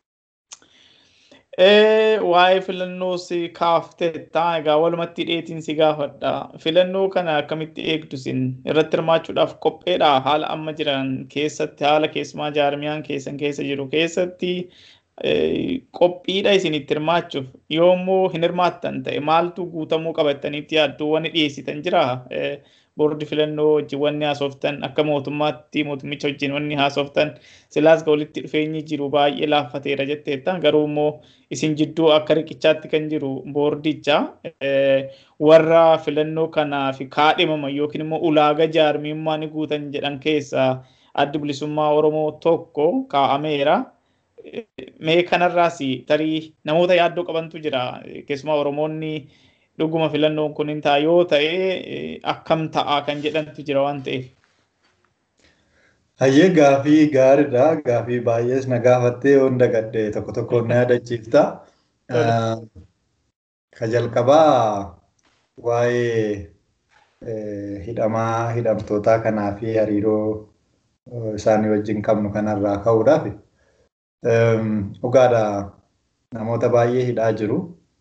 Waa'ee filannoos kaaftetta egaa walumatti dheetiin si gaafadha. Filannoo kana akkamitti eegdu sin irratti hirmaachuudhaaf qopheedha haala amma jiran keessatti haala keessumaa jaarmiyaan keessan keessa jiru keessatti qophiidha isin itti hirmaachuuf yoommoo hin hirmaattan ta'e maaltu guutamuu qabataniitti yaaddu wanni dhiyeessitan jira boordi filannoo wajjin wanni haasoftan akka mootummaatti mootummicha wajjin wanni haasoftan silaas walitti dhufeenyi jiru baay'ee laaffateera jetteettan garuu immoo isin jidduu akka riqichaatti kan jiru boordicha warra filannoo kanaaf kaadhimaman yookiin immoo ulaagaa jaarmiyummaa ni guutan jedhan keessaa addi bilisummaa Oromoo tokko kaa'ameera. mee kanarraas tarii namoota yaaddoo qabantu jira keessumaa oromoonni dhuguma filannoon kun hin ta'a yoo ta'e akkam ta'a kan jedhantu jira waan ta'eef. Hayyee gaafii gaariidha. Gaafii baay'ees na gaafattee yoo dagadde tokko tokko na yaadachiifta. Ka jalqabaa waa'ee hidhamaa hidhamtootaa kanaa fi hariiroo isaanii wajjin qabnu kanarraa ka'uudhaaf dhugaadha namoota baay'ee hidhaa jiru.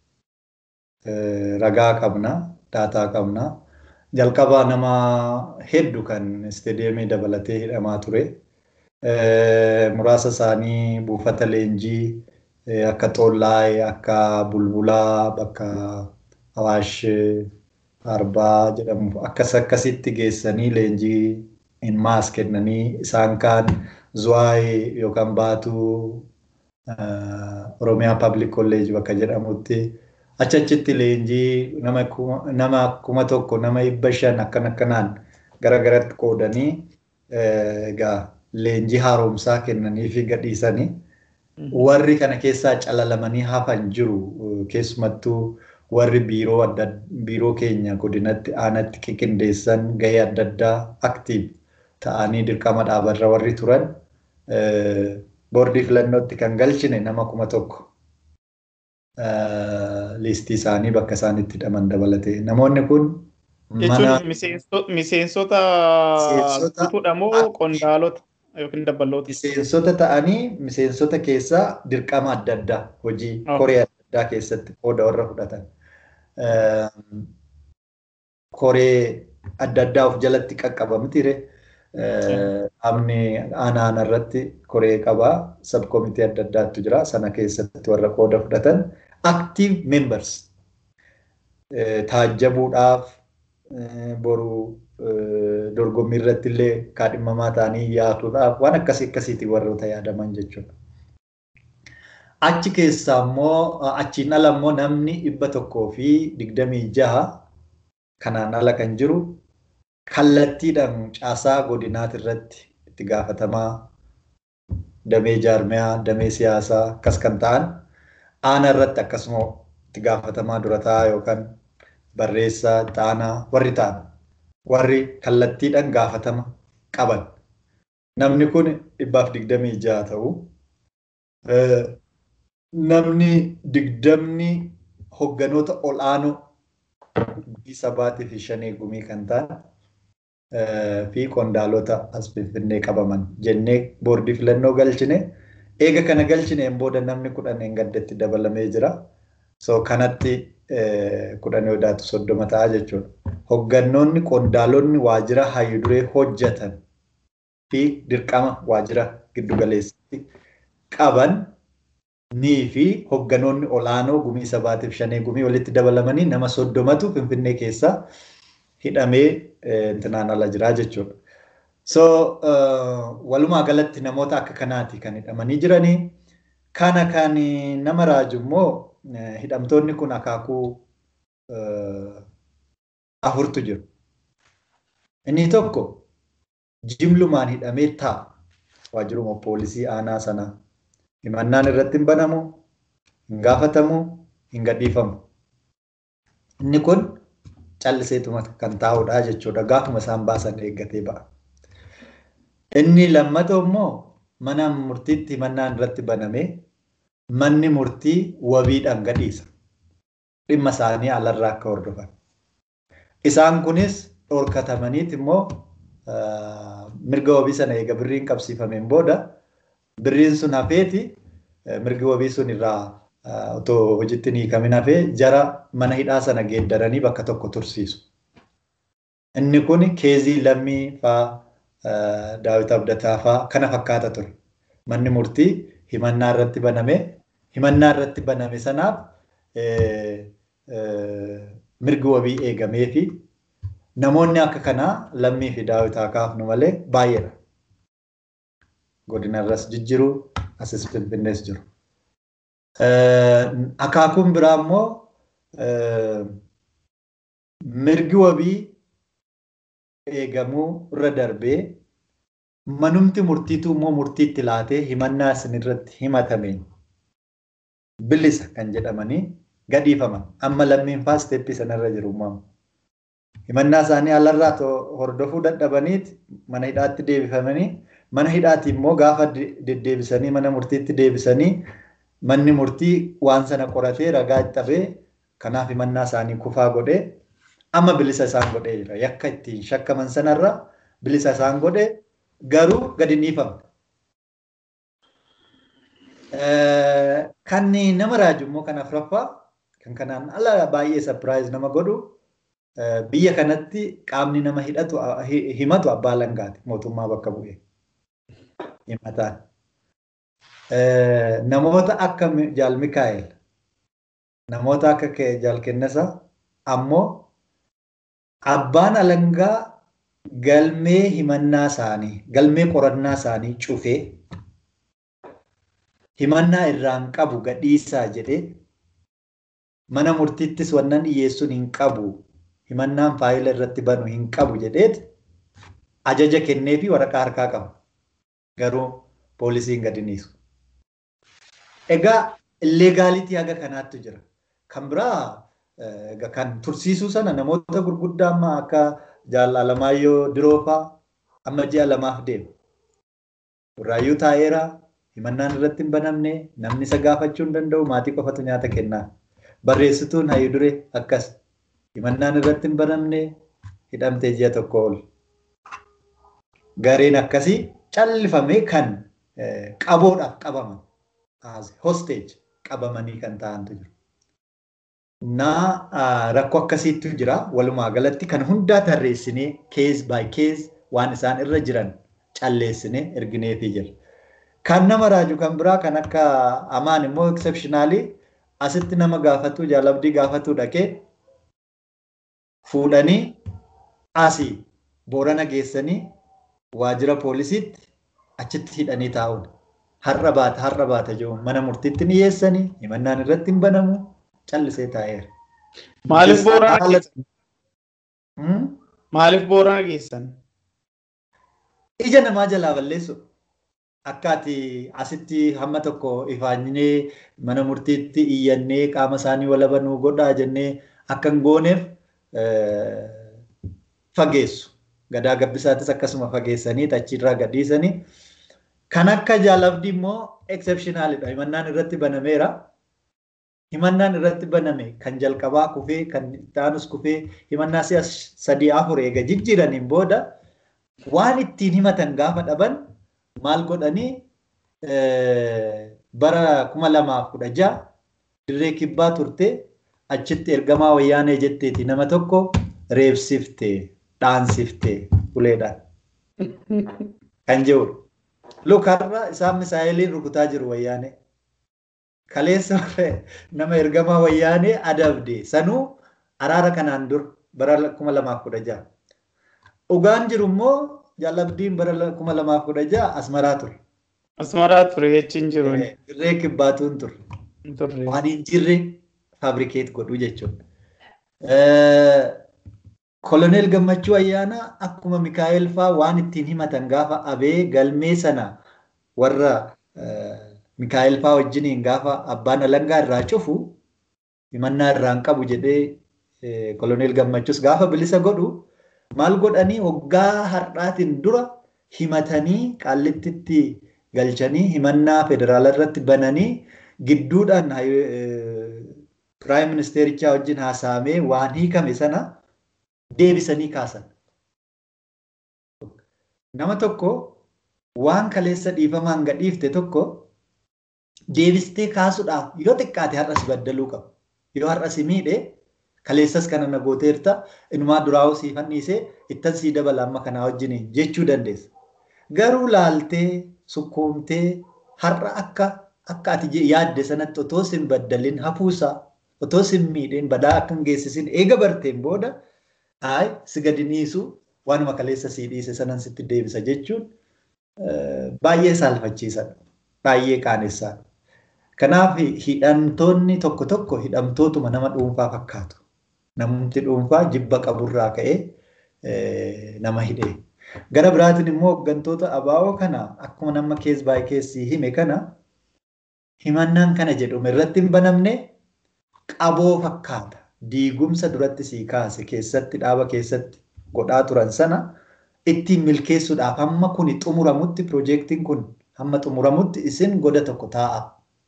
Ragaa qabna, daataa qabna. Jalqabaa nama hedduu kan isteediyeemii dabalatee hidhamaa ture. Muraasa isaanii buufata leenjii akka Xoollaay, akka Bulbulaa, bakka Awaash Arbaa jedhamu akkas akkasitti geessanii leenjii in maas kennanii isaan kaan Zuwaay yookaan Baatuu Oromiyaa Public College bakka jedhamutti achachitti leenjii nama kuma tokko nama dhibba shan akkan akkanaan gara garatti qoodanii egaa leenjii haaromsaa kennanii fi gadhiisanii warri kana keessaa calalamanii hafan jiru keessumattuu warri biiroo adda biiroo keenya godinatti aanatti qiqindeessan gahee adda addaa aktiiv ta'anii dirqama dhaabarra warri turan boordii filannootti kan galchine nama kuma tokko liistii isaanii bakka isaan itti hidhaman dabalatee namoonni kun jechuun miseensota guutuudha moo qondaalota yookiin dabballoota? Miseensota ta'anii miseensota keessaa dirqama adda addaa hojii koree adda addaa keessatti qooda warra fudhatan. Koree adda addaa of jalatti qaqqabamtire. Amni aanaa aanaa irratti koree qabaa sabkomitii adda addaatu jira sana keessatti warra qooda fudhatan active members taajjabuudhaaf boru dorgommii irratti illee kaadhimamaa ta'anii yaatuudhaaf waan akkasii akkasiitii warroota yaadaman jechuudha. Achi keessaa immoo achiin ala immoo namni dhibba tokkoo fi digdamii jaha kanaan ala kan jiru kallattiidhaan caasaa godinaati irratti itti gaafatamaa damee jaarmiyaa damee siyaasaa akkas kan ta'an aanaa irratti akkasuma itti gaafatamaa durataa yookaan barreessaa xaanaa warri ta'an warri kallattiidhaan gaafatama qaban. Namni kun dhibbaaf digdamii jaha ta'u. Namni digdamni hogganoota ol'aanoo gumii sabaatii fi shanii gumii kan ta'an fi qondaalota as finfinnee qabaman jennee boordii filannoo galchine. Eega kana galchineen booda namni kudhan gaddatti dabalamee jira. So kanatti kudhan odaatu soddoma ta'a jechuudha. Hoggannoonni qondaalonni waajjira hayyuduree hojjetan fi dirqama waajjira giddugaleessatti qaban nii fi hogganoonni olaanoo gumii sabaatiif shanee gumii walitti dabalamanii nama soddomatu finfinnee keessaa hidhamee intinaan ala jiraa jechuudha. So walumaa galatti namoota akka kanaati kan hidhamanii jiranii. Kana kan nama raaju immoo hidhamtoonni kun akaakuu afurtu jiru. Inni tokko jimlumaan hidhamee taa'a waajjiruma poolisii aanaa sanaa. Himannaan irratti hin banamu, hin gaafatamu, hin gadhiifamu. Inni kun calliseetuma kan taa'udha jechuudha. Gaafuma isaan baasan eeggatee ba'a. Inni lammataa immoo mana murtiitti himannaan irratti banamee manni murtii wabiidhaan gadhiisa. Dhimma isaanii alarraa akka hordofan. Isaan kunis dhorkatamaniit immoo mirga wabii sana eega birriin qabsiifameen booda birriin sun hafeeti mirgi wabii sun irraa otoo hojiitti hin hiikamin hafee jara mana hidhaa sana geeddaranii bakka tokko tursiisu. Inni kun keezii lammii fa'aa daawit abdataa fa'aa kana fakkaata ture. Manni murtii himannaa irratti baname himannaa irratti baname sanaaf mirgi wabii eegamee fi namoonni akka kanaa lammii fi daawitaa kaafnu malee baay'eedha. Godina irras jijjiru asis finfinnees jiru. Akaakuun biraa immoo mirgi wabii eegamuu irra darbee manumti murtiitu immoo murtiitti laatee himannaa isin irratti himatameen bilisa kan jedhamanii gadhiifaman. Amma lammiin faa isteeppii sanarra jiru uumamu. Himannaa isaanii alarraa hordofuu dadhabaniit mana hidhaatti deebifamanii mana hidhaatti immoo gaafa deddeebisanii mana murtiitti deebisanii manni murtii waan sana qoratee ragaa itti dhabee kanaaf himannaa isaanii kufaa godhee amma bilisa isaan godhee jira. Yakka ittiin shakkaman sanarra bilisa isaan godhee garuu gadi dhiifamne. Kan nama raaju immoo kan afuraffaa kan kanaan ala baay'ee sapiraayiz nama godhu biyya kanatti qaamni nama hidhatu himatu abbaa langaati mootummaa bakka bu'ee himataan. Namoota akka Jaal Mikaa'el namoota akka Jaal Kennasa ammoo abbaan alangaa galmee himannaa isaanii galmee qorannaa isaanii cufee himannaa irraan qabu gadhiisaa jedhee mana murtiittis wannan dhiyeessuun hin qabu himannaan faayila irratti banu hin qabu jedheet ajaja kennee fi waraqaa harkaa qaba. Garuu poolisiin gadi dhiisu. Egaa illeegaalitii haga kanaattu jira. Kan biraa kan tursiisuu sana namoota gurguddaa amma akka Jaal Alamaayyoo Diroofaa amma ji'a lamaaf deemu. Burraayyuu taa'eera himannaan irratti hin banamne namni isa gaafachuu hin danda'u maatii qofatu nyaata kennaa. Barreessituun hayyuu duree akkas himannaan irratti hin banamne hidhamtee ji'a tokko ol. Gareen akkasii callifamee kan qaboodhaaf qabaman hostage qabamanii kan ta'antu jiru. Naa rakkoo akkasiitu jira walumaa galatti kan hundaa tarreessinee kees by kees waan isaan irra jiran calleessinee ergineefii jira. Kan nama raaju kan biraa kan akka amaan immoo exceptionally asitti nama gaafatu jaalabdii gaafatu dhaqee fuudhanii asii boorana geessanii waajjira poolisiitti achitti hidhanii taa'uun har'a baata har'a baata jiru mana murtiitti ni dhiyeessanii himannaan irratti hin banamu callisee taa'eera. Maaliif boorana geessan? Maaliif boorana geessan? Ija namaa jalaa balleessu. Akka ati asitti hamma tokko ifaanyinee mana murtiitti iyyannee qaama isaanii walaba nuu godhaa jennee akka hin gooneef fageessu. Gadaa gabbisaatis akkasuma fageessanii achiirraa gadhiisanii. Kan akka jaalabdii immoo exceptionaalidha. Himannaan irratti banameera. Himannaan irratti baname kan jalqabaa kufee kan ittaanus kufee himannaa si'a sadii afur eega jijjiiraniin booda waan ittiin himatan gaafa dhaban maal godhanii bara kuma lamaaf kudha ja'a dirree kibbaa turte achitti ergamaa wayyaanee jetteeti nama tokko reebsifte dhaansifte uleedhaan kan jiru. Lukarra isaan misaa'eliin rukutaa jiru wayyaanee. Kaleessa nama ergamaa wayyaanee adabde sanuu araara kanaan dur bara kuma lamaaf kudha ja'a. Dhugaan jiru immoo jaalabdiin bara kuma lamaaf kudha ja'a asmaraa ture. Asmaraa ture jechuun jiru. Dirree kibbaatuun ture. Waan hin jirre faabrikeet godhuu jechuudha. Koloneel Gammachuu Ayyaanaa akkuma Mikaa'el fa'aa waan ittiin himatan gaafa abee galmee sana warra Mikaa'el fa'aa wajjiniin gaafa abbaan alangaa irraa cufu himannaa irraan qabu jedhee koloneel Gammachuus gaafa bilisa godhu maal godhanii waggaa har'aatiin dura himatanii qaallittitti galchanii himannaa federaala irratti bananii gidduudhaan piraayim ministeerichaa wajjin haasa'amee waan hiikame sana deebisanii kaasan. Nama tokko waan kaleessa dhiifamaan gadhiifte tokko deebistee kaasuudhaaf yoo xiqqaate har'as baddaluu qabu. Yoo har'as miidhe kaleessas kana na gooteerta inumaa duraa'uu sii fanniisee ittan sii dabala amma kanaa wajjin jechuu dandeessa. Garuu laaltee sukkuumtee har'a akka akka ati yaadde sanatti otoo sin baddalin hafuusaa otoo sin miidheen badaa akka hin geessisin eega barteen booda Haay si gadi dhiisu waanuma kaleessa sii dhiise sanan sitti deebisa jechuun baay'ee saalfachiisadha. Baay'ee qaanessadha. Kanaaf hidhamtoonni tokko tokko hidhamtootuma nama dhuunfaa fakkaatu. Namni dhuunfaa jibba qaburraa ka'ee nama hidhee. Gara biraatiin immoo hooggantoota abaa'oo kana akkuma nama kees baay'ee keessii hime kana himannaan kana jedhume irratti hin banamne qaboo fakkaata. diigumsa duratti sii kaase keessatti dhaaba keessatti godhaa turan sana ittiin milkeessuudhaaf hamma kuni xumuramutti piroojeektiin kun hamma xumuramutti isin goda tokko taa'a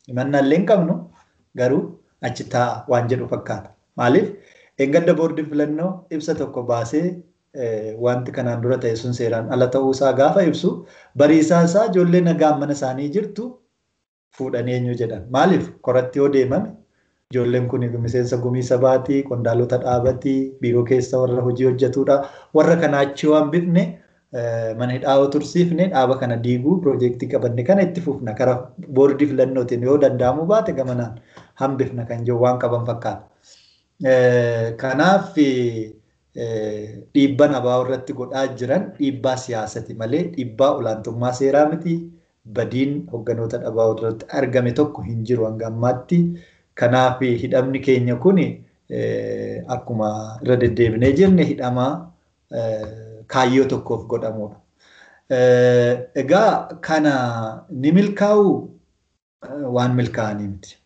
Himannaallee hin qabnu garuu achi taa'a waan jedhu fakkaata. Maaliif eeggadda boordiin filannoo ibsa tokko baasee wanti kanaan dura ta'e sun seeraan ala ta'uusaa gaafa ibsu bariisaa isaa ijoollee nagaan mana isaanii jirtu fuudhanii eenyu jedhan. Maaliif koratti yoo deemame ijoolleen kun miseensa gumii sabaatii, qondaalota dhaabatii, biiroo keessa warra hojii hojjetudha. Warra kana achi waan bifne mana hidhaa yoo tursiifne dhaaba kana diiguu piroojeektii qabanne kana itti fufna karaa boordii filannootiin yoo danda'amu baate gamanaan hambifna kan jiru waan qaban fakkaata. Kanaaf dhiibbaa abaa irratti godhaa jiran dhiibbaa siyaasati malee dhiibbaa olaantummaa seeraa miti. Badiin hogganoota dhabaa irratti argame tokko hin jiru hanga ammaatti. Kanaaf hidhamni keenya kun akkuma irra deddeebinee jirne hidhamaa kaayyoo tokkoof godhamudha. Egaa kana ni milkaa'u waan milkaa'anii miti.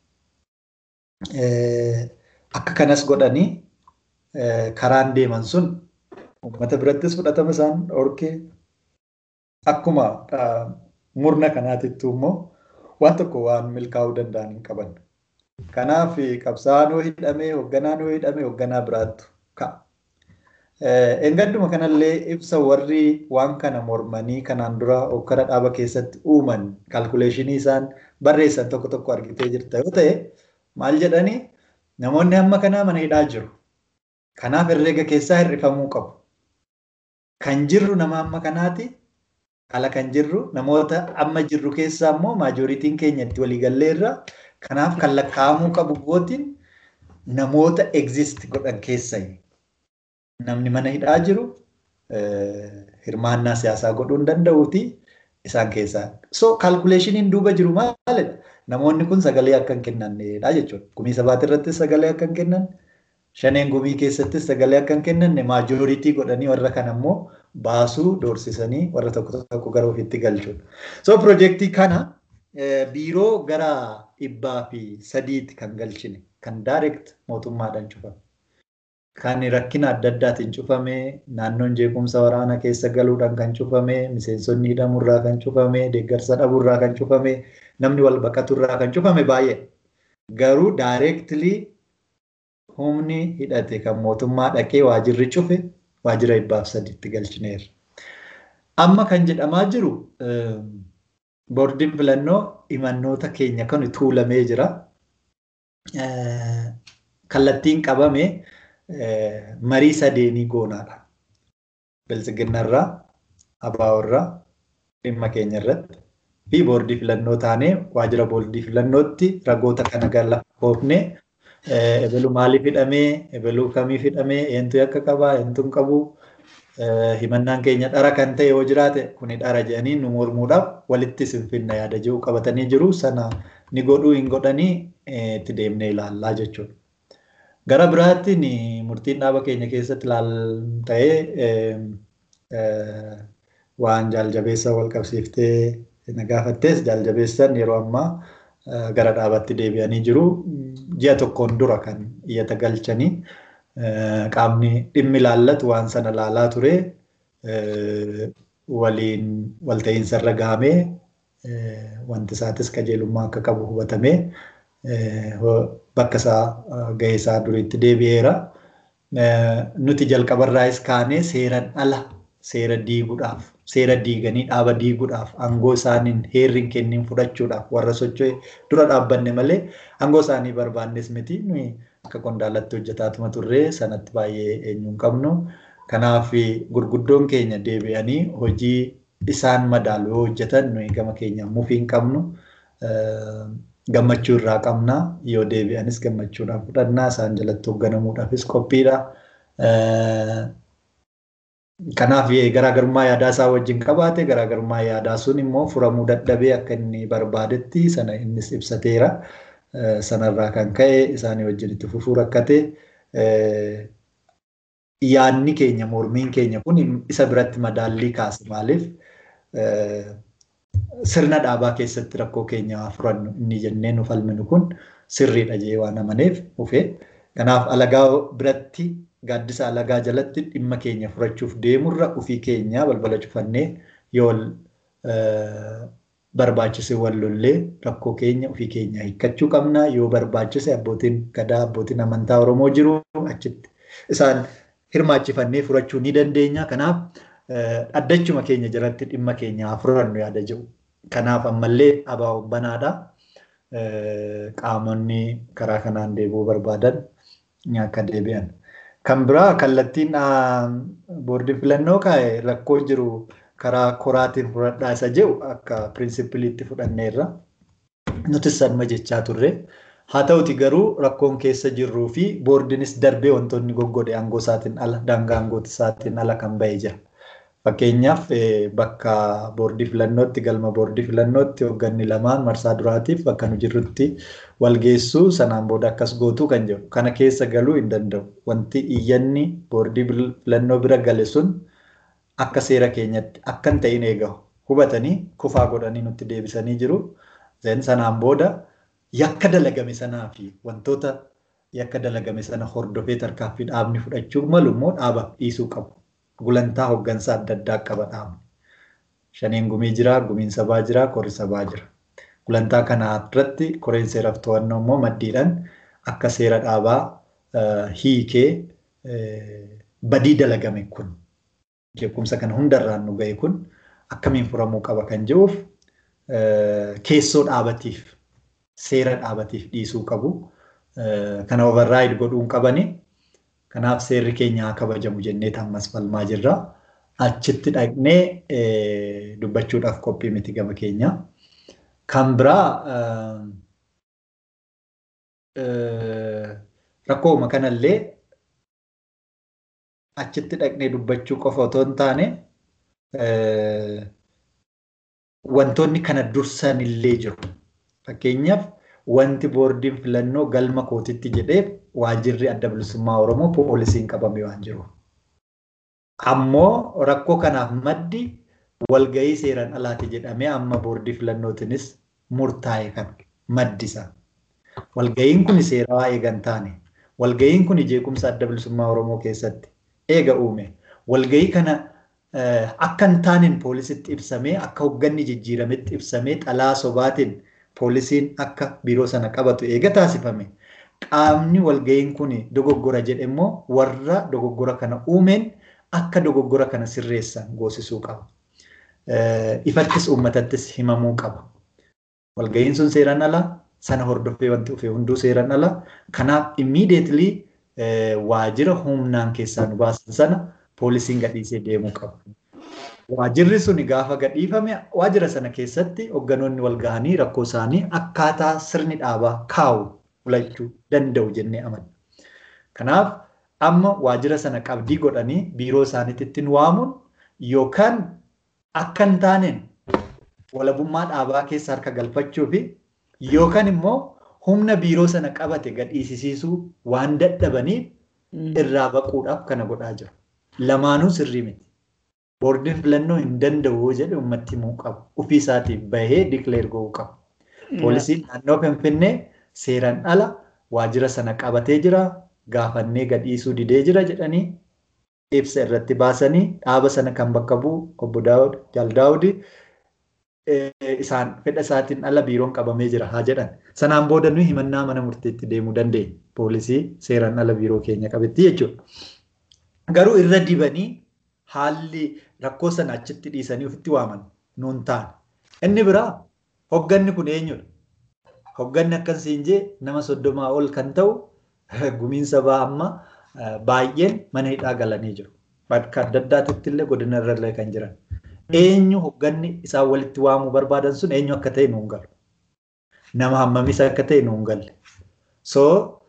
Akka kanas godhanii karaan deeman sun uummata birattis fudhatama isaan dhorkee akkuma murna kanaatittu immoo waan tokko waan milkaa'uu danda'an hin qaban. Kanaaf qabsaa'aan yoo hidhame hoogganaan yoo hidhame hoogganaa biraattu ka'a. Eeggadduma kanallee ibsa warri waan kana mormanii kanaan dura hokkara dhaaba keessatti uuman kaalkuleeshinii isaan barreessan tokko tokko argitee jirta yoo ta'e maal jedhanii namoonni hamma kanaa mana hidhaa jiru. Kanaaf herreega keessaa hir'ifamuu qabu. Kan jirru nama amma kanaati. Ala kan jirru namoota amma jirru keessaa immoo maajooritiin keenya itti waliigallee irra kanaaf kan lakkaa'amuu qabu gootiin namoota exist godhan keessaa namni mana hidhaa jiru hirmaannaa siyaasaa godhuu hin danda'uuti isaan keessaa. So kaalkuleeshiniin duuba jiru maalidha? Namoonni kun sagalee akka hin kennannedha jechuudha. Gumii sabaati irrattis sagalee akka hin kennanne, shaneen gumii keessattis sagalee akka hin kennanne maajooritii godhanii warra kana immoo baasuu doorsisanii warra tokko tokko gara ofiitti galchuudha. So piroojeektii kana biiroo gara dhibbaa fi sadiitti kan galchine kan daayireekt mootummaadhaan cufame. Kan rakkina adda addaatiin cufame, naannoon jeequmsa waraana keessa galuudhaan kan cufame, miseensonni hidhamurraa kan cufame, deeggarsa dhabuurraa kan cufame, namni wal baqaturraa kan cufame baay'ee. Garuu daayireektilii humni hidhate kan mootummaa dhaqee waajirri cufe waajira dhibbaaf sadiitti galchineerra. Amma kan jedhamaa jiru boordiin filannoo himannoota keenya kan tuulamee jira. Kallattiin qabame marii sadeenii goonaadha. Bilisiginnarraa, abaaworraa, dhimma keenya irratti fi boordii filannoo taanee waajira boordii filannootti ragoota kana gala hoofnee ebaluu maaliif hidhamee, ebaluu kamiif hidhamee, eentu akka qabaa, eentu hin qabu, himannaan keenya dhara kan ta'e yoo jiraate kuni dhara jedhanii nu mormuudhaaf walitti sinfinna yaada jiru qabatanii jiru sana ni godhuu hin godhanii itti deemnee ilaallaa jechuudha. Gara biraattiin murtiin dhaaba keenya keessatti ilaal ta'ee waan jaaljabeessa wal qabsiiftee na gaafattees jaaljabeessan yeroo ammaa gara dhaabaatti deebi'anii jiru. Ji'a tokkoon dura kan iyyata galchanii qaamni dhimmi ilaallatu waan sana ilaalaa ture waliin walta'iinsa irra gahamee wanti isaatis qajeelummaa akka qabu hubatamee bakka isaa gahee isaa duriitti deebi'eera. Nuti jalqabarraayis kaanee seeran ala seera diiguudhaaf seera diiganii dhaaba diiguudhaaf aangoo isaaniin heerri hin kennin fudhachuudhaaf warra socho'e dura dhaabbanne malee aangoo isaanii barbaannes miti nuyi akka qondaalatti hojjetaatuma turree sanatti baay'ee eenyu hin qabnu. Kanaaf gurguddoon keenya deebi'anii hojii isaan madaalu yoo hojjetan nuyi gama keenya mufii hin qabnu. Gammachuu irraa qabna yoo deebi'anis gammachuudhaan fudhannaa isaan jalatti hoogganamuudhaafis qophiidha. Kanaaf garaagarummaa yaadaa isaa wajjin qabaate garaagarummaa yaadaa sun immoo furamuu dadhabee akka inni barbaadetti sana innis ibsateera. Sanarraa kan ka'e isaanii wajjin itti fufuu rakkate. Yaadni keenya mormiin keenya kun isa biratti madaallii kaase maaliif sirna dhaabaa keessatti rakkoo keenya furannu inni jennee nu falminu kun sirriidha jee waan amaneef dhufee. Kanaaf alagaa biratti gaaddisa alagaa jalatti dhimma keenya furachuuf deemurra ofii keenya balbala cufannee yoo barbaachise wallollee rakkoo keenya ofii keenya hiikkachuu qabna yoo barbaachise abbootiin gadaa abbootiin amantaa Oromoo jiru achitti isaan hirmaachifannee furachuu ni dandeenya. Kanaaf dhaddachuma keenya jalatti dhimma keenya furannu yaada jiru. Kanaaf ammallee abaa banaadha. Qaamonni karaa kanaan deebi'uu barbaadan akka deebi'an. Kan biraa kallattiin boordii filannoo kaa'e rakkoo jiru karaa koraatiin fudhadhaa isa jedhu akka pirinsipiliitti fudhanneerra. Nuti sanuma jechaa turre. Haa ta'uti garuu rakkoon keessa jirruu fi boordiinis darbee wantoonni goggode aangoo isaatiin ala daangaa aangoo isaatiin ala kan bahee jira. Fakkeenyaaf bakka boordii filannootti galma boordii filannootti hoogganni lamaan marsaa duraatiif bakka nu jirrutti wal geessuu sanaan booda akkas gootuu kan jedhu kana keessa galuu hin danda'u. Wanti iyyanni boordii filannoo bira gale sun akka seera keenyatti akka hin ta'in eegamu hubatanii kufaa godhanii nutti deebisanii jiru. Sanaan booda yakka dalagame sanaa fi wantoota yakka dalagame sana hordofee tarkaanfii dhaabni fudhachuu malu immoo dhaaba dhiisuu qabu. Gulantaa hooggansaa adda addaa qaba dhaabni. Shaniin gumii jira, gumiin sabaa jira, korri sabaa jira. Gulantaa kana irratti koreen seeraaf to'annoo immoo maddiidhaan akka seera dhaabaa hiikee badii dalagame kun jeequmsa kana hundarraan nu ga'e kun akkamiin furamuu qaba kan jedhuuf keessoo dhaabatiif seera dhaabatiif dhiisuu qabu. Kana override godhuun qabani. Kanaaf seerri keenya haa kabajamu jennee ammas falmaa jirra. Achitti dhaqnee dubbachuudhaaf qophii miti gama keenya. Kan biraa rakkooma kanallee achitti dhaqnee dubbachuu qofa otoo hin taane wantoonni kana dursan illee jiru. Fakkeenyaaf wanti boordiin filannoo galma kootitti jedhee waajirri adda bilisummaa Oromoo poolisiin qabame waan jiru. Ammoo rakkoo kanaaf maddi walgahii seeraan alaati jedhamee amma boordii filannootiinis murtaa'e kan maddisa. Walgahiin kun seerawaa eegan taane. Walgahiin kun jeequmsa adda bilisummaa Oromoo keessatti eega uume. Walgahii kana akka hin taaneen poolisitti ibsamee akka hoogganni jijjiirametti ibsamee xalaa sobaatiin poolisiin akka biiroo sana qabatu eega taasifame. Qaamni walgahiin kun dogoggora jedhe immoo warra dogoggora kana uumeen akka dogoggora kana sirreessan goosisuu qaba. Ifattis uummatattis himamuu qaba. Walgahiin sun seeraan ala sana hordofee wanti dhufe hunduu seeraan ala. Kanaaf immediately waajira humnaan keessaa nu baasan sana poolisiin gadhiisee deemuu qaba. Waajirri sun gaafa gadhiifame waajira sana keessatti hoogganoonni wal gahanii rakkoo isaanii akkaataa sirni dhaabaa kaa'u filachuu danda'u jennee amanna. Kanaaf amma waajira sana qabdii godhanii biiroo isaaniitti waamuun yookaan akka hin taaneen walabummaa dhaabaa keessa harka galfachuu fi yookaan immoo humna biiroo sana qabate gadhiisisiisuu waan dadhabaniif irraa baquudhaaf kana godhaa jiru. Lamaanuu sirrii miti. Boordiin filannoo hin danda'u jedhe uummatti himuu qabu. Ofii isaatiif bahee dikileer gochuu qabu. Poolisiin naannoo Finfinnee seeraan ala waajira sana qabatee jira. Gaafannee gadhiisuu didee jira jedhanii ibsa irratti baasanii dhaaba sana kan bakka bu'u obbo Daawud Jaaldaawudi isaan fedha isaatiin ala biiroon qabamee jira haa jedhan. Sanaan booda nuyi himannaa mana murtiitti deemuu dandeenya. Poolisii seeraan ala biiroo keenya qabetti jechuudha. Garuu irra dibanii haalli rakkoo sana achitti dhiisanii ofitti waaman nuun taane. Inni biraa hogganni kun eenyudha? Hogganni akkasiin jee nama soddomaa ol kan ta'u gumiin sabaa amma baay'een mana hidhaa galanii jiru. Bakka adda addaatitti illee godina irra illee kan jiran. Eenyu hogganni isaan walitti waamuu barbaadan sun eenyu akka ta'e nuun galu. Nama hammamis akka ta'e nuun galle. So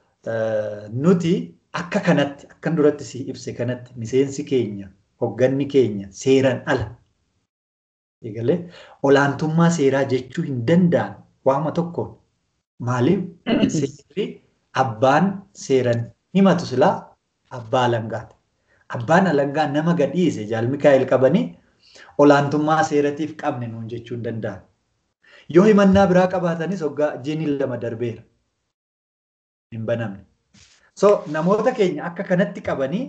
nuti akka kanatti akkan duratti si ibse kanatti miseensi keenya hogganni keenya seeraan ala. Egalee olaantummaa seeraa jechuu hin danda'an waama tokkoon. Maaliif seerri abbaan seeran himatu silaa abbaa alangaati. Abbaan alangaa nama gadhiise jaal Mikaa'el qabanii olaantummaa seeratiif qabne nuun jechuu hin danda'an. Yoo himannaa biraa qabaatanis hoggaa jiiniin lama darbeera. Hin banamne. So namoota keenya akka kanatti qabanii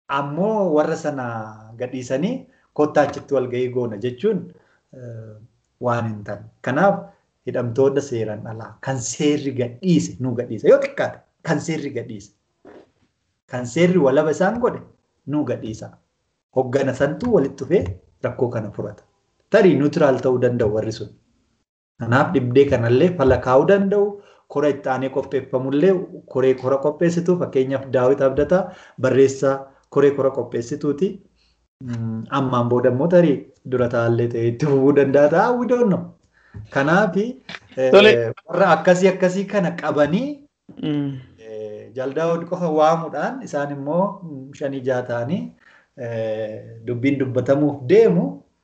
ammoo warra sana gadhiisanii kottaa achitti walgahii goona jechuun waan hin taane. Kanaaf hidhamtoota seeraan alaa kan seerri gadhiise nu gadhiisa yoo xiqqaate kan seerri gadhiise. Kan seerri walaba isaan godhe nu gadhiisa. Hoggana santuu walitti dhufee rakkoo kana furata. Tarii niwutiraal ta'uu danda'u warri sun. Kanaaf dhibdee kanallee fala kaa'uu danda'u. Kora itti aanee qopheeffamullee koree kora qopheessitu fakkeenyaaf daawwit abdataa barreessaa koree kora qopheessituuti. Ammaan booda immoo tarii dura taa'allee ta'ee itti fufuu danda'a ta'a hawwidoonno. Kanaaf warra akkasii akkasii kana qabanii jaldaawwan qofa waamuudhaan isaan immoo shanii jaha ta'anii dubbiin dubbatamuuf deemu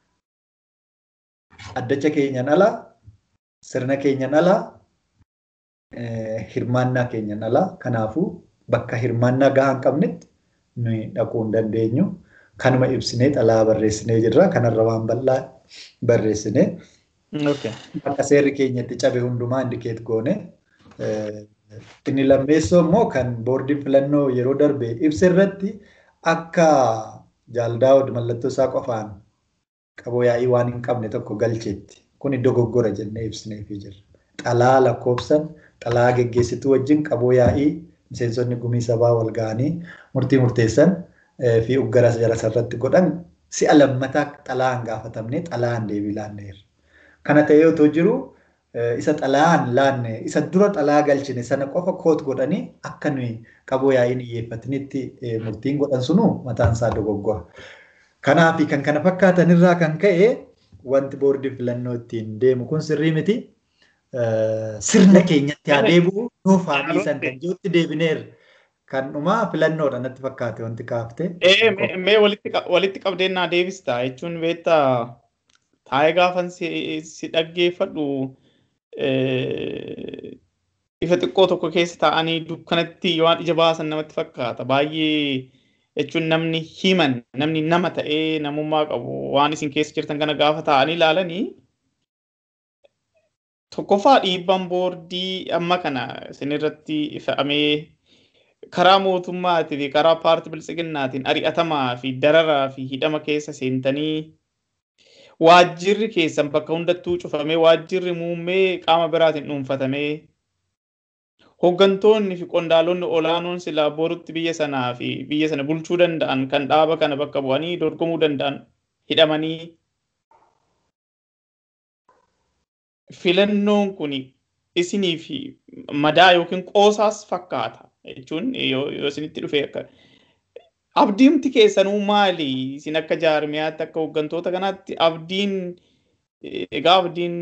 addacha keenyan alaa sirna keenyan alaa hirmaannaa keenyan alaa kanaafuu bakka hirmaannaa gahaa hin qabnetti nuyi dhaquu hin dandeenyu. Kanuma ibsinee xalaa barreessinee jirra. Kanarra waan bal'aa barreessinee bakka seerri keenyatti cabe hundumaa indikeet goone. Inni lammeessoo immoo kan boordiin filannoo yeroo darbe ibsa irratti akka jaaldaawud mallattoo isaa qofaan qaboo yaa'ii waan hin qabne tokko galcheetti. Kun dogoggora jennee ibsineefii jirra. Xalaa lakkoofsan xalaa geggeessituu wajjin qaboo yaa'ii miseensonni gumii sabaa wal ga'anii murtii murteessan fi uggaras jara irratti godhan si'a lammataa xalaan gaafatamne xalaan deebii laanneerra. Kana ta'ee otoo jiru isa xalaan laanne isa dura xalaa galchine sana qofa koot godhanii akka nuyi qaboo yaa'iin iyyeeffatinitti murtiin godhan sunu mataan isaa dogoggora. Kanaaf kan kana fakkaatan irraa kan ka'e wanti boordii filannoo ittiin deemu kun sirrii miti. Sirna keenyatti haa deebi'u nuuf haa dhiisan kan jirutti deebineerra. Kan dhumaa filannoodha natti fakkaate wanti kaaftee. Mee walitti qabdeennaa deebista jechuun beektaa taa'ee gaafan si dhaggeeffadhu ifa xiqqoo tokko keessa taa'anii dukkanatti waan ija baasan namatti fakkaata. Baay'ee jechuun namni himan namni nama ta'ee namummaa qabu waan isin keessa jirtan kana gaafa taa'anii ilaalanii tokkoffaa dhiibbaan boordii amma kana isinirratti fe'amee karaa mootummaatii fi karaa paartii biltsiginnaatiin ari'atamaa fi dararaa fi hidhama keessa seentanii waajjirri keessan bakka hundattuu cufamee waajjirri muummee qaama biraatiin dhuunfatamee hooggantoonni fi qondaalonni olaanoon silaa borutti biyya sanaa fi biyya sana bulchuu danda'an kan dhaaba kana bakka bu'anii dorgomuu danda'an hidhamanii filannoon kun isinii fi madaa yookiin qoosaas fakkaata jechuun yoo isinitti dhufe akka abdiimti keessanuu maali isin akka jaarmiyaatti akka hooggantoota kanaatti abdiin egaa abdiin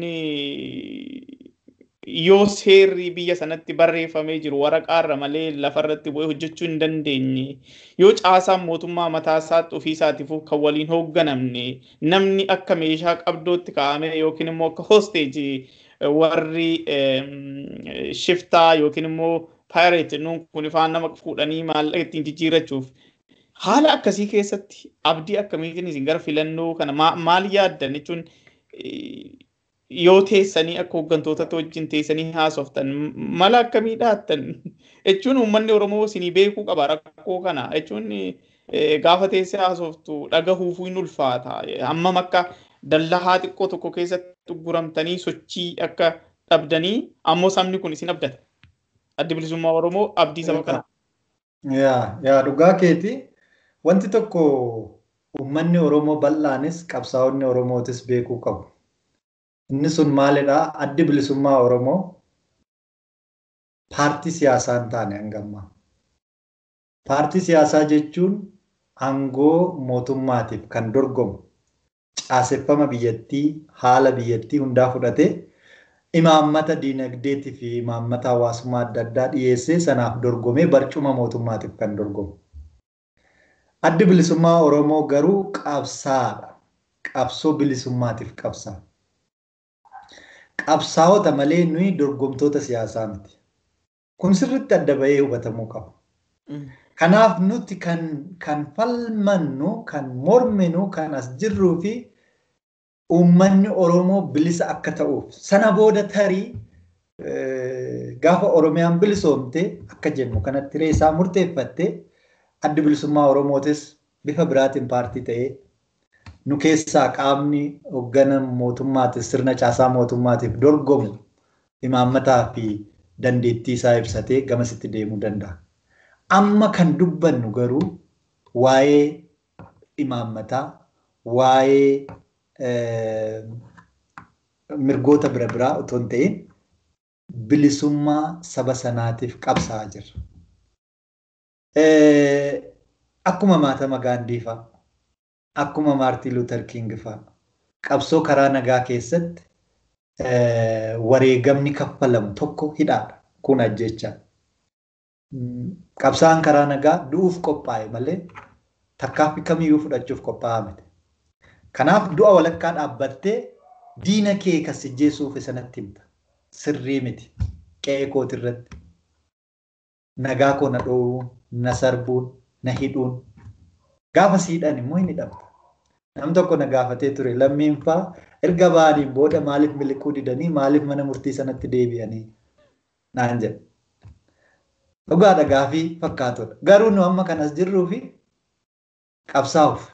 yoo seerri biyya sanatti barreeffamee jiru waraqaarra malee lafarratti bu'ee hojjechuu hin dandeenye yoo caasaan mootummaa mataa isaatti ofii isaatiif kan waliin hoogganamne namni akka meeshaa qabdootti kaa'ame yookiin immoo akka hosteejii warri shiftaa yookiin immoo paayireet nuun kun ifaan nama fuudhanii maallaqa ittiin jijjiirrachuuf haala akkasii keessatti abdii akkamiitiin isin gara filannoo kana maal yaaddan jechuun yoo teessanii akka hooggantootatti wajjin teessanii haasoftan mala akkamii dhaattan jechuun uummanni Oromoo isinii beekuu qaba rakkoo kana jechuun gaafa teessee haasoftu dhagahuufuu hin ulfaata hammam akka dallahaa xiqqoo tokko keessatti guramtanii sochii akka dhabdanii ammoo sabni kun isin abdata. Addi bilisummaa Oromoo abdii saba kanaa. Yaa yaa dhugaa keeti wanti tokko uummanni Oromoo bal'aanis qabsaa'onni Oromootis beekuu qabu. Inni sun maalidhaa? Addi bilisummaa Oromoo paartii siyaasaa hin taane hangammaa. Paartii siyaasaa jechuun aangoo mootummaatiif kan dorgomu caaseffama biyyattii haala biyyattii hundaa fudhatee imaammata diinagdeetii fi imaammata hawaasummaa adda addaa dhiyeessee sanaaf dorgomee barcuma mootummaatiif kan dorgomu. Addi bilisummaa Oromoo garuu qabsaadha. Qabsoo bilisummaatiif qabsaa. Qabsaa'ota malee nuyi dorgomtoota siyaasaa miti. Kun sirriitti adda bahee hubatamuu qaba. Kanaaf nuti kan, kan falmannu, kan morminu, kan as jirruu fi uummanni Oromoo bilisa akka ta'uuf sana booda tarii gaafa Oromiyaan bilisoomte akka jennu kanatti reessaa murteeffatte addi bilisummaa Oromootis bifa biraatiin paartii ta'ee nu keessaa qaamni hoggana mootummaatiif sirna caasaa mootummaatiif dorgomu imaammataa fi dandeettii isaa ibsatee gamasitti deemuu danda'a. Amma kan dubbannu garuu waa'ee imaammataa, waa'ee mirgoota bira biraa otoo hin ta'in bilisummaa saba sanaatiif qabsaa'aa jirra. Akkuma maatama Gaandii fa'a, akkuma Maartiin Luuter King fa'a, qabsoo karaa nagaa keessatti wareegamni kaffalamu tokko hidhaadha. Kun ajjechaa. Qabsaan karaa nagaa du'uuf qophaa'e malee tarkaanfii kamiyyuu fudhachuuf qophaa'aa miti. Kanaaf du'a walakkaa dhaabbattee diina kee kan sijjeessuuf sanatti himta. Sirrii miti. Qe'ee kooti irratti. Nagaa koo na dhoowwuun, na sarbuun, na hidhuun. Gaafa siidhaan immoo hin hidhamta. Nam tokko na gaafatee ture lammiin fa'aa erga ba'aniin booda maaliif miliquu didanii maaliif mana murtii sanatti deebi'anii naan jedhe. Dhugaadha gaafii fakkaatudha. Garuu nu amma kanas jirruu fi qabsaa'uuf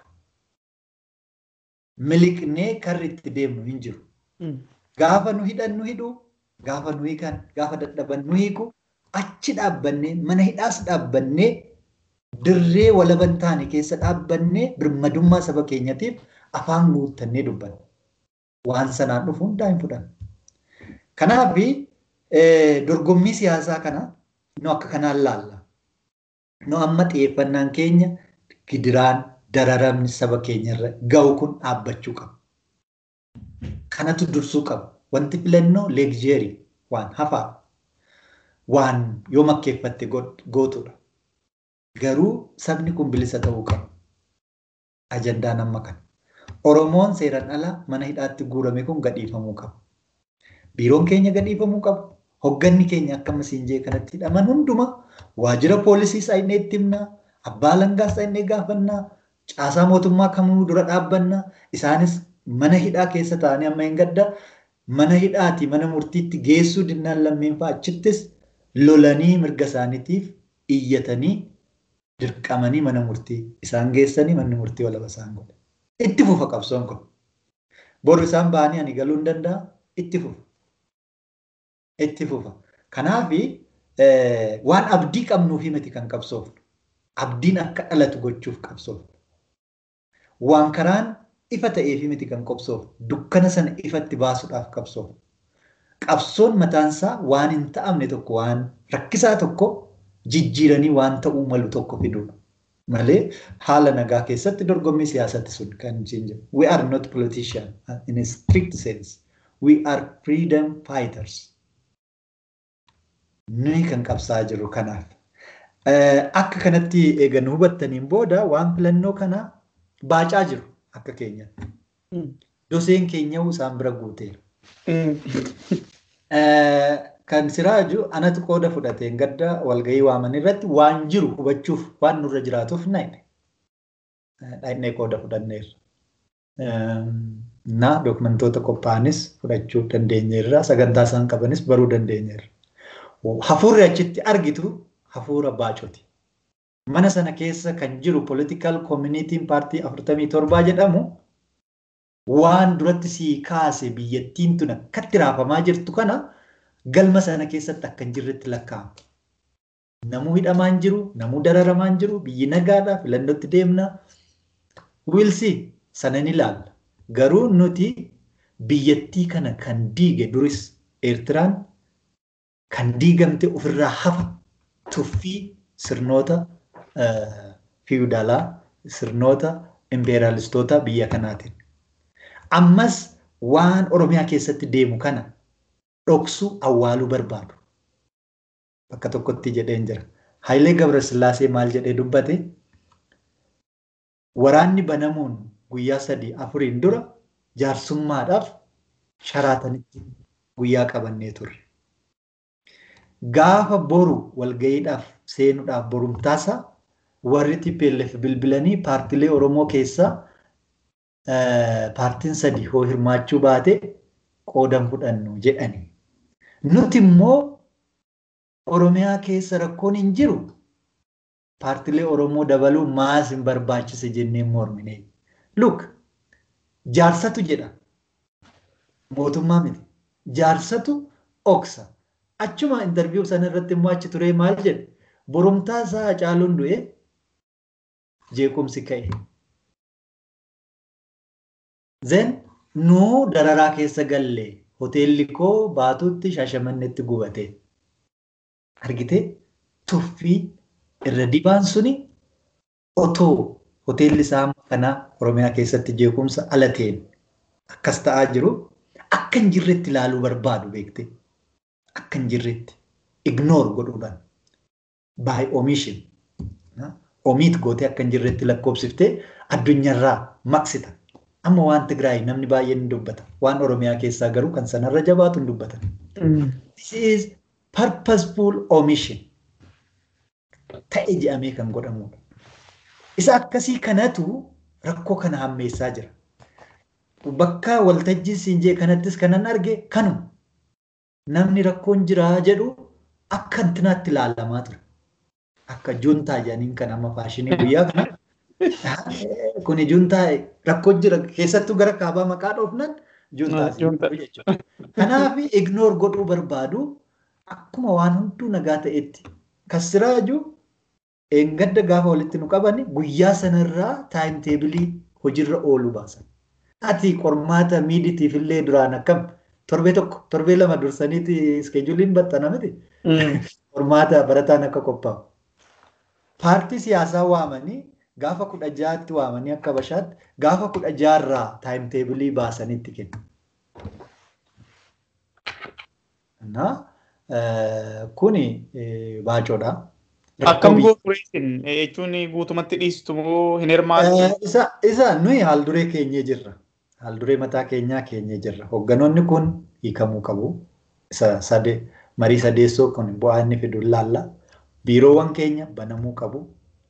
miliqnee karri itti deemnu hin jiru. Gaafa nu hidhan nu hidhu, gaafa nu hiikan, gaafa dadhaban nu hiiku, achi dhaabbannee mana hidhaas dhaabbannee dirree walaban taane keessa dhaabbannee birmadummaa saba keenyatiif afaan guuttannee dubbanna. Waan sanaan dhufu hundaa hin fudhannu. Kanaaf dorgommii siyaasaa kana nu akka kanaan laalla. Nu amma xiyyeeffannaan keenya gidiraan dararamni saba keenyarra ga'u kun dhaabbachuu qaba. Kanatu dursuu qaba. Wanti filannoo leegjeerii waan hafaa waan yoo makkeeffatte gootudha. Garuu sabni kun bilisa ta'uu qaba. Ajandaan amma kana. Oromoon seeraan ala mana hidhaatti guurame kun gadhiifamuu qaba. Biiroon keenya gadhiifamuu qaba. Hogganni keenya akka masiinjee kanatti hidhaman hunduma waajjira poolisii saayinee itti himnaa, abbaa langaa saayinee gaafannaa, caasaa mootummaa kamuu dura dhaabbannaa, isaanis mana hidhaa keessa taa'anii amma hin gadda mana hidhaati mana murtiitti geessuu dinnaan lammiin fa'a achittis lolanii mirga isaaniitiif iyyatanii dirqamanii mana murtii isaan geessanii manni murtii walaba isaan godhe. Itti fufa qabsoon kun. Boru isaan ba'anii ani galuu hin danda'a itti fufa. Itti fufa. Kanaaf waan abdii qabnuufi miti kan qabsoofnu. Abdiin akka dhalatu gochuuf qabsoofnu. Waan karaan ifa ta'eefi miti kan qabsoofnu. Dukkana sana ifatti baasuudhaaf qabsoofnu. Qabsoon mataansaa waan hin ta'amne tokko waan rakkisaa tokko jijjiiranii waan ta'uu malu tokko fiduudha. Malee haala nagaa keessatti dorgommii siyaasatti sun kan jiru. We are not politicians in a strict sense. We are freedom fighters. Nuyi kan qabsaa jirru kanaaf. Akka kanatti eega nu hubattaniin booda waan filannoo kana baacaa jiru akka keenyatti. Doseen keenya isaan bira guuteera. Kan siraaju anatu qooda fudhateen gadda walgahii waaman irratti waan jiru hubachuuf waan nurra jiraatuuf naayine. Dhaayinee qooda fudhanneerra. Na dokumentoota qophaa'anis fudhachuu dandeenyeerra sagantaa isaan qabanis baruu dandeenyeerra. Hafuurri achitti argitu hafuura baacoti. Mana sana keessa kan jiru political communitiin paartii afurtamii torbaa jedhamu waan duratti sii kaase biyyattiin tun akkatti raafamaa jirtu kana galma sana keessatti akka hin jirretti lakkaa'ama. Namuu hidhamaa hin jiru, namuu dararamaa hin jiru, biyyi nagaadhaa filannootti deemna. Wiilsi sana ni ilaalla. Garuu nuti biyyattii kana kan diige duris Eertiraan kan diigamte ofirraa hafa tuffii sirnoota fiwudaalaa sirnoota impeeraalistoota biyya kanaatiin. Ammas waan Oromiyaa keessatti deemu kana dhoksuu awwaaluu barbaadu. Bakka tokkotti jedheen jira. Hayilee Gabrasillaasee maal jedhee dubbate? Waraanni banamuun guyyaa sadii afuriin dura jaarsummaadhaaf sharaatanitti guyyaa qabannee turre. Gaafa boru walgayiidhaaf seenuudhaaf borumtaasa warri TPLF bilbilanii paartilee Oromoo keessaa paartiin sadii hoo hirmaachuu baate qoodan fudhannu jedhani. Nuti immoo Oromiyaa keessa rakkoon hin jiru paartilee Oromoo dabaluu maas hin barbaachise jennee mormine. Look, Jaarsatu jedha. Mootummaa miti. Jaarsatu oksa. Achuma intarviiyuu sana irratti immoo achi turee maal jedhe? Borumtaa isaa Hacaaluun du'e jeequmsi ka'e. Zen nuu dararaa keessa galle hoteelli koo baatuutti shaashamannetti gubate. Argitee tuffii irra dibaan suni otoo hoteelli isaa kanaa Oromiyaa keessatti jeequmsa ala ta'een akkas ta'aa jiru akka hin jirretti ilaaluu barbaadu beekte. Akka hin jirretti ignoor godhuudhaan by omission omiit gootee akka hin jirretti lakkoofsiftee addunyaarraa maqsita. Amma waan Tigraay namni baay'een ni dubbata. Waan Oromiyaa keessaa garuu kan sanarra jabaatu hin dubbatan. This is purposeful omission. Ta'e jedhamee kan godhamudha. Isa akkasii kanatu rakkoo kana hammeessaa jira. Bakka waltajjii siinjee kanattis kanan arge kanuma. Namni rakkoon jiraa jedhu akka intinaatti ilaalamaa ture. Akka juntaa jedhaniin kan amma faashinii guyyaa kana. Kuni juntaa rakkoo jira keessattuu gara kaabaa maqaa dhoofnan juntaa jechuudha. Kanaaf ignoor godhuu barbaadu akkuma waan hunduu nagaa ta'etti kasiraaju eengadda gaafa walitti nu qaban guyyaa sanarraa taayim teebilii hojiirra ooluu baasan. Ati qormaata miiditiif illee duraan akkam torbee tokko torbee lama dursaniiti iskeejuuliin baxxana miti. Qormaata barataan akka qophaa'u. Paartii siyaasaa waamanii gaafa kudha ja'aatti waamanii akka bashaatti gaafa kudha ja'arraa taayim teebilii baasanitti kennu. Kuni baacoodha. Akkam gootureesin jechuun guutumatti dhiistu moo hin hirmaatu? Isa nuyi haal duree keenyee jirra. Haal duree mataa keenyaa keenyee jirra. Hoogganoonni kun hiikamuu qabu. Isa sade marii sadeessoo kun bu'aa inni fidu laalla. Biiroowwan keenya banamuu qabu.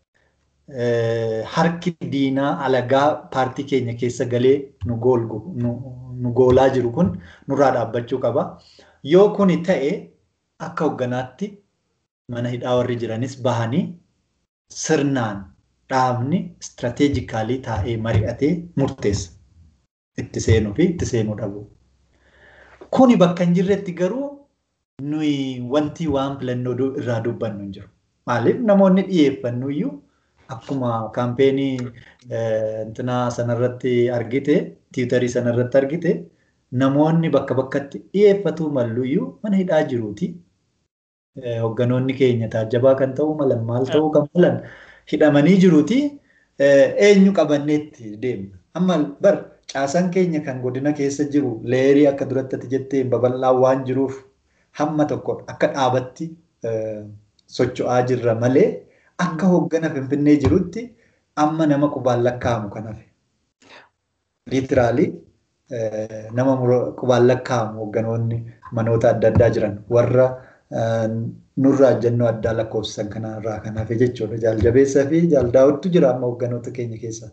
Harki diinaa alagaa paartii keenya keessa galee nu goolaa jiru kun nurraa dhaabbachuu qaba. Yoo kuni ta'e akka hoogganaatti mana hidhaa warri jiranis bahanii sirnaan dhaabni istirateejikaalii taa'ee mari'atee murteessa. Itti seenuu fi itti seenuu dhabu. Kuni bakka hin jirretti garuu nuyi wanti waan filannoo irraa dubbannu hin jiru. Maaliif namoonni dhiyeeffannu iyyuu akkuma kaampeenii intinaa sanarratti argite tiwutarii sanarratti argite namoonni bakka bakkatti dhiyeeffatu mallu iyyuu mana hidhaa jiruuti. Hoogganoonni keenya taajjabaa kan ta'uu malan maal ta'uu kan malan hidhamanii jiruuti. Eenyu qabanneetti deemna. Amma bar caasaan keenya kan godina keessa jiru leerii akka duratti ati jettee babal'aa waan jiruuf hamma tokko akka dhaabatti socho'aa jirra malee akka hooggana finfinnee jirutti amma nama qubaan lakkaa'amu kan hafe. Liitiraalii nama qubaan lakkaa'amu hoogganoonni manoota adda addaa jiran warra nurraa jennoo addaa lakkoofsisan kanarraa kan hafe jechuudha. Jaaljabeessaa fi jaaldaawwattu jira amma hoogganoota keenya keessa.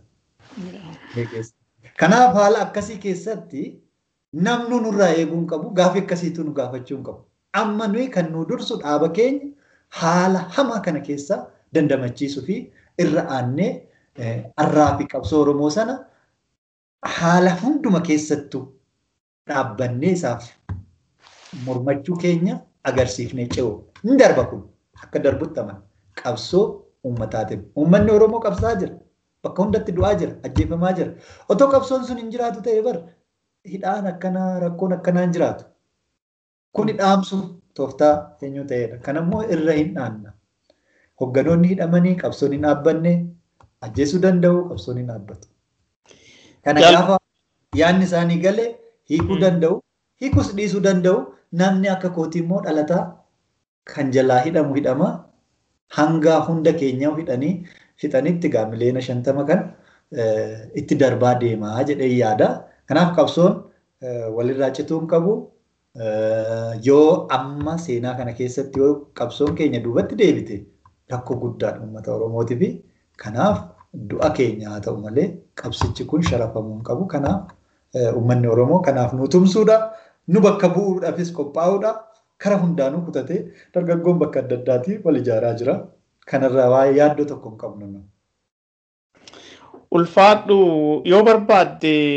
Kanaaf haala akkasii keessatti namnu nurraa eeguu hin qabu gaaffii akkasiitu nu gaafachuu hin qabu. Amma nuyi kan nu dursu dhaaba keenya haala hamaa kana keessa dandamachiisuu fi irra aannee arraa fi qabsoo Oromoo sana haala hunduma keessattuu dhaabbannee isaaf mormachuu keenya agarsiifnee ce'u. Hin darba kun akka darbutti amana. Qabsoo uummataatiif. Uummanni Oromoo qabsaa jira. Bakka hundatti du'aa jira. Ajjeefamaa jira. Otoo qabsoon sun hin jiraatu ta'e bar hidhaan akkanaa rakkoon akkanaa hin jiraatu. Kuni dhaamsu tooftaa eenyu ta'edha. Kanammoo irra hin dhaanna. Hogganoonni hidhamanii qabsoon hin dhaabbanne ajjeesuu danda'u qabsoon hin dhaabbatu. Kana gaafa yaadni isaanii galee hiikuu danda'u hiikus dhiisuu danda'u namni akka kootii immoo dhalataa kan jalaa hidhamu hidhama hanga hunda keenyaa hidhanii fixanitti gaa miliyoona shantama kan itti darbaa deemaa jedhee yaada. Kanaaf qabsoon walirraa cituu hin qabu. Yoo amma seenaa kana keessatti yoo qabsoon keenya duubatti deebite rakkoo guddaadha uummata Oromootii fi kanaaf du'a keenya haa ta'u malee qabsichi kun sharafamuu hin qabu. Kanaaf uummanni Oromoo kanaaf nu tumsuudha. Nu bakka bu'uudhaafis qophaa'uudha. Kara hundaanuu kutatee dargaggoon bakka adda addaatii wal ijaaraa jira. Kanarraa waa'ee yaaddoo tokko hin qabnu. Ulfaadhu yoo barbaadde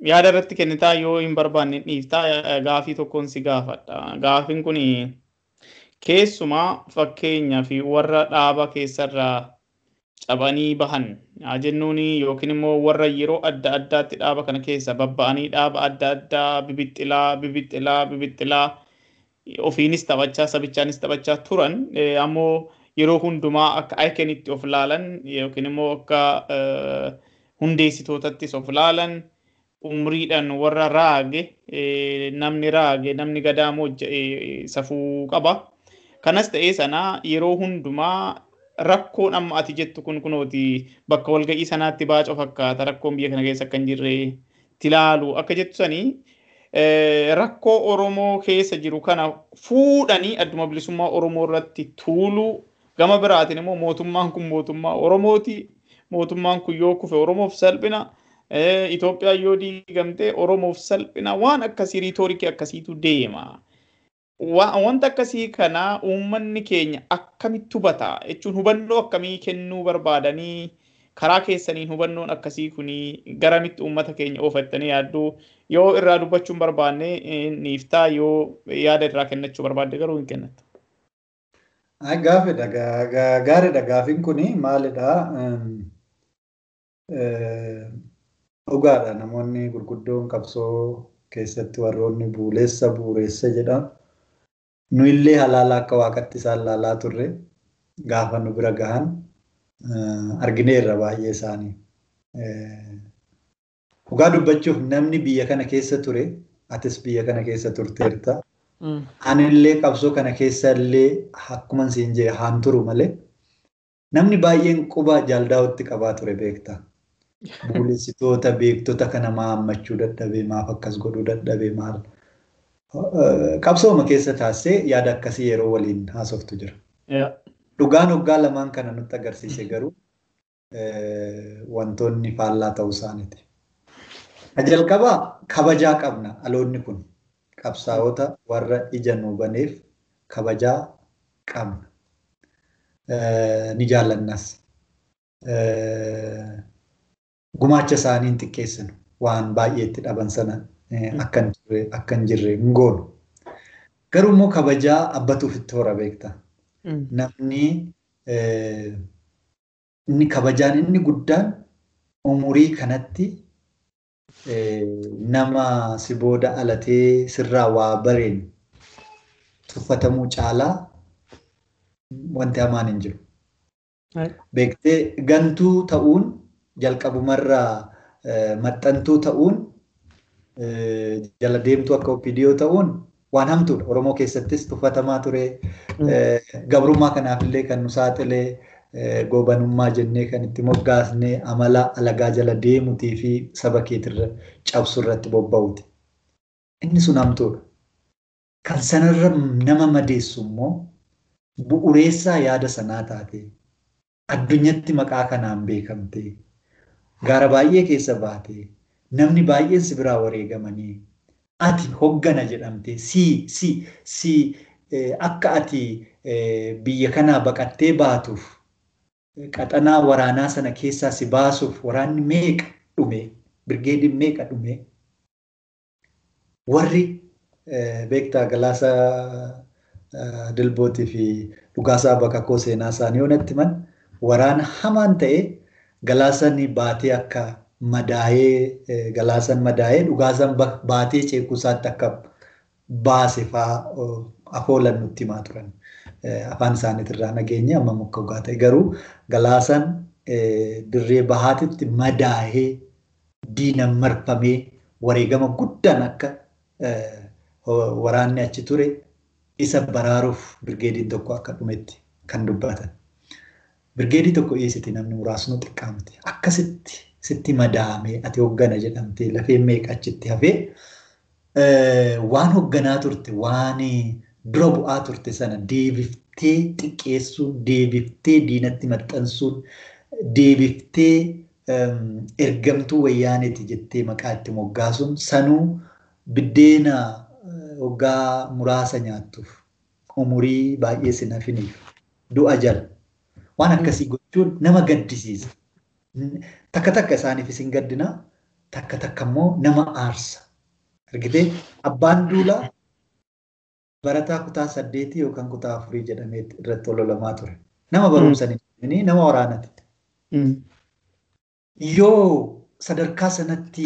yaada irratti kennitaa yoo hin barbaanne dhiiftaa gaafii tokkoon si gaafadha. Gaafiin kun keessumaa fakkeenyaa fi warra dhaaba keessarraa cabanii bahan haa jennuun yookiin immoo warra yeroo adda addaatti dhaaba kana keessa babba'anii dhaaba adda addaa bibixxilaa bibixxilaa bibixxilaa ofiinis taphachaa sabichaanis taphachaa turan ammoo yeroo hundumaa akka aykenitti of laalan yookiin immoo akka hundeessitootattis of laalan umriidhaan warra raage namni raage namni gadaamoo safuu qaba. Kanas ta'ee sana yeroo hundumaa rakkoon amma ati jettu kun kunooti bakka walga'ii sanaatti baacoo fakkaata rakkoon biyya kana keessa akka hin jirre tilaalu akka jettu sanii rakkoo Oromoo keessa jiru kana fuudhanii adduma bilisummaa Oromoo irratti tuulu gama biraatiin immoo mootummaan kun mootummaa Oromooti mootummaan kun yoo kufe Oromoof salphina Itoophiyaa yoo diigamte Oromoof salphina waan akkasii riitoorikii akkasiitu deema. wanta akkasii kana uummanni keenya akkamitti hubata jechuun hubannoo akkamii kennuu barbaadanii karaa keessaniin hubannoon akkasii kuni garamitti uummata keenya oofattanii yaadduu yoo irraa dubbachuun barbaanne niiftaa yoo yaada irraa kennachuu barbaadde garuu hin kennatu. Gaafidha gaariidha gaafiin kuni maalidha dhugaadha namoonni gurguddoon qabsoo keessatti warroonni buuleessa buureessa jedhan nu illee halaala akka waaqatti isaan laalaa turre gaafa nu bira gahan argineerra baay'ee isaanii. Dhugaa dubbachuuf namni biyya kana keessa ture atis biyya kana keessa turteerta. Anillee qabsoo kana keessa illee akkuma siin jee haan turu malee namni baay'een quba jaaldaa'utti qabaa ture beekta. Buulessitoota beektota kana maammachuu dadhabee maaf akkas godhuu dadhabee maal. qabsooma keessa taasisee yaada akkasii yeroo waliin haasoftu jira. Dhugaan hoggaa lamaan kana nutti agarsiise garuu wantoonni faallaa ta'uu isaaniiti. Jalqabaa kabajaa qabna dhaloonni kun qabsaa'ota warra ija nuu baneef kabajaa qabna. Ni jaallannas. Gumaacha isaanii hin xiqqeessinu waan baay'eetti dhaban sana akka hin jirre hin goonu. Garuu immoo kabajaa abbatuuf itti hora beekta. Namni inni kabajaan inni guddaan umurii kanatti nama si booda alatee sirraa waa bareen tuffatamuu caalaa wanti hamaan hin jiru. Beektee gantuu ta'uun jalqabumarraa maxxantuu ta'uun jala deemtuu akka OPDO ta'uun waan hamtuudha. Oromoo keessattis tuffatamaa ture. Gabrummaa kanaafillee kan nu saaxilee goobanummaa jennee kan itti moggaasnee amala alagaa jala deemuutii fi saba keetirra cabsu irratti bobba'uuti. Inni sun hamtuudha. Kan sanarra nama madeessu immoo bu'uureessaa yaada sanaa taate addunyatti maqaa kanaan beekamte gaara baay'ee keessa baate namni baay'een si biraa wareegamanii ati hoggana jedhamte si si si akka ati biyya kanaa baqattee baatuuf qaxanaa waraanaa sana keessaa si baasuuf waraanni meeqa dhume birgeediin meeqa dhume warri beektaa galaasa dilbootii fi dhugaasaa baqakoo seenaa isaanii yoonatti man waraana hamaan ta'e galaasani baatee akka madaa'ee galaasan madaa'ee dhugaasan baatee ceekuusaatti akka baase fa'aa afoolan nutti himaa turan. Afaan isaaniitirraa nageenye amma muka dhugaa ta'e garuu galaasan dirree bahaatitti madaa'ee diinan marfamee wareegama guddaan akka waraanni achi ture isa baraaruuf birgeediin tokko akka dhumetti kan dubbatan. Birgeedii tokko dhiyeessiti namni muraasnu xiqqaamti. Akkasitti sitti madaa'amee ati hoggana jedhamtee lafeen meeqa achitti hafee waan hogganaa turte waan dura bu'aa turte sana deebiftee xiqqeessuun deebiftee diinatti maxxansuun deebiftee ergamtuu wayyaaneeti jettee maqaa itti moggaasuun sanuu biddeena hoggaa muraasa nyaattuuf umurii baay'ee si nafiniif du'a jala waan akkasii gochuun nama gaddisiisa. Takka takka isaaniif isin gaddina takka takka immoo nama aarsa. Argitee abbaan duulaa barataa kutaa saddeetii yookaan kutaa afurii jedhamee irratti ololamaa ture. Nama barumsanii nama waraanati. Yoo sadarkaa sanatti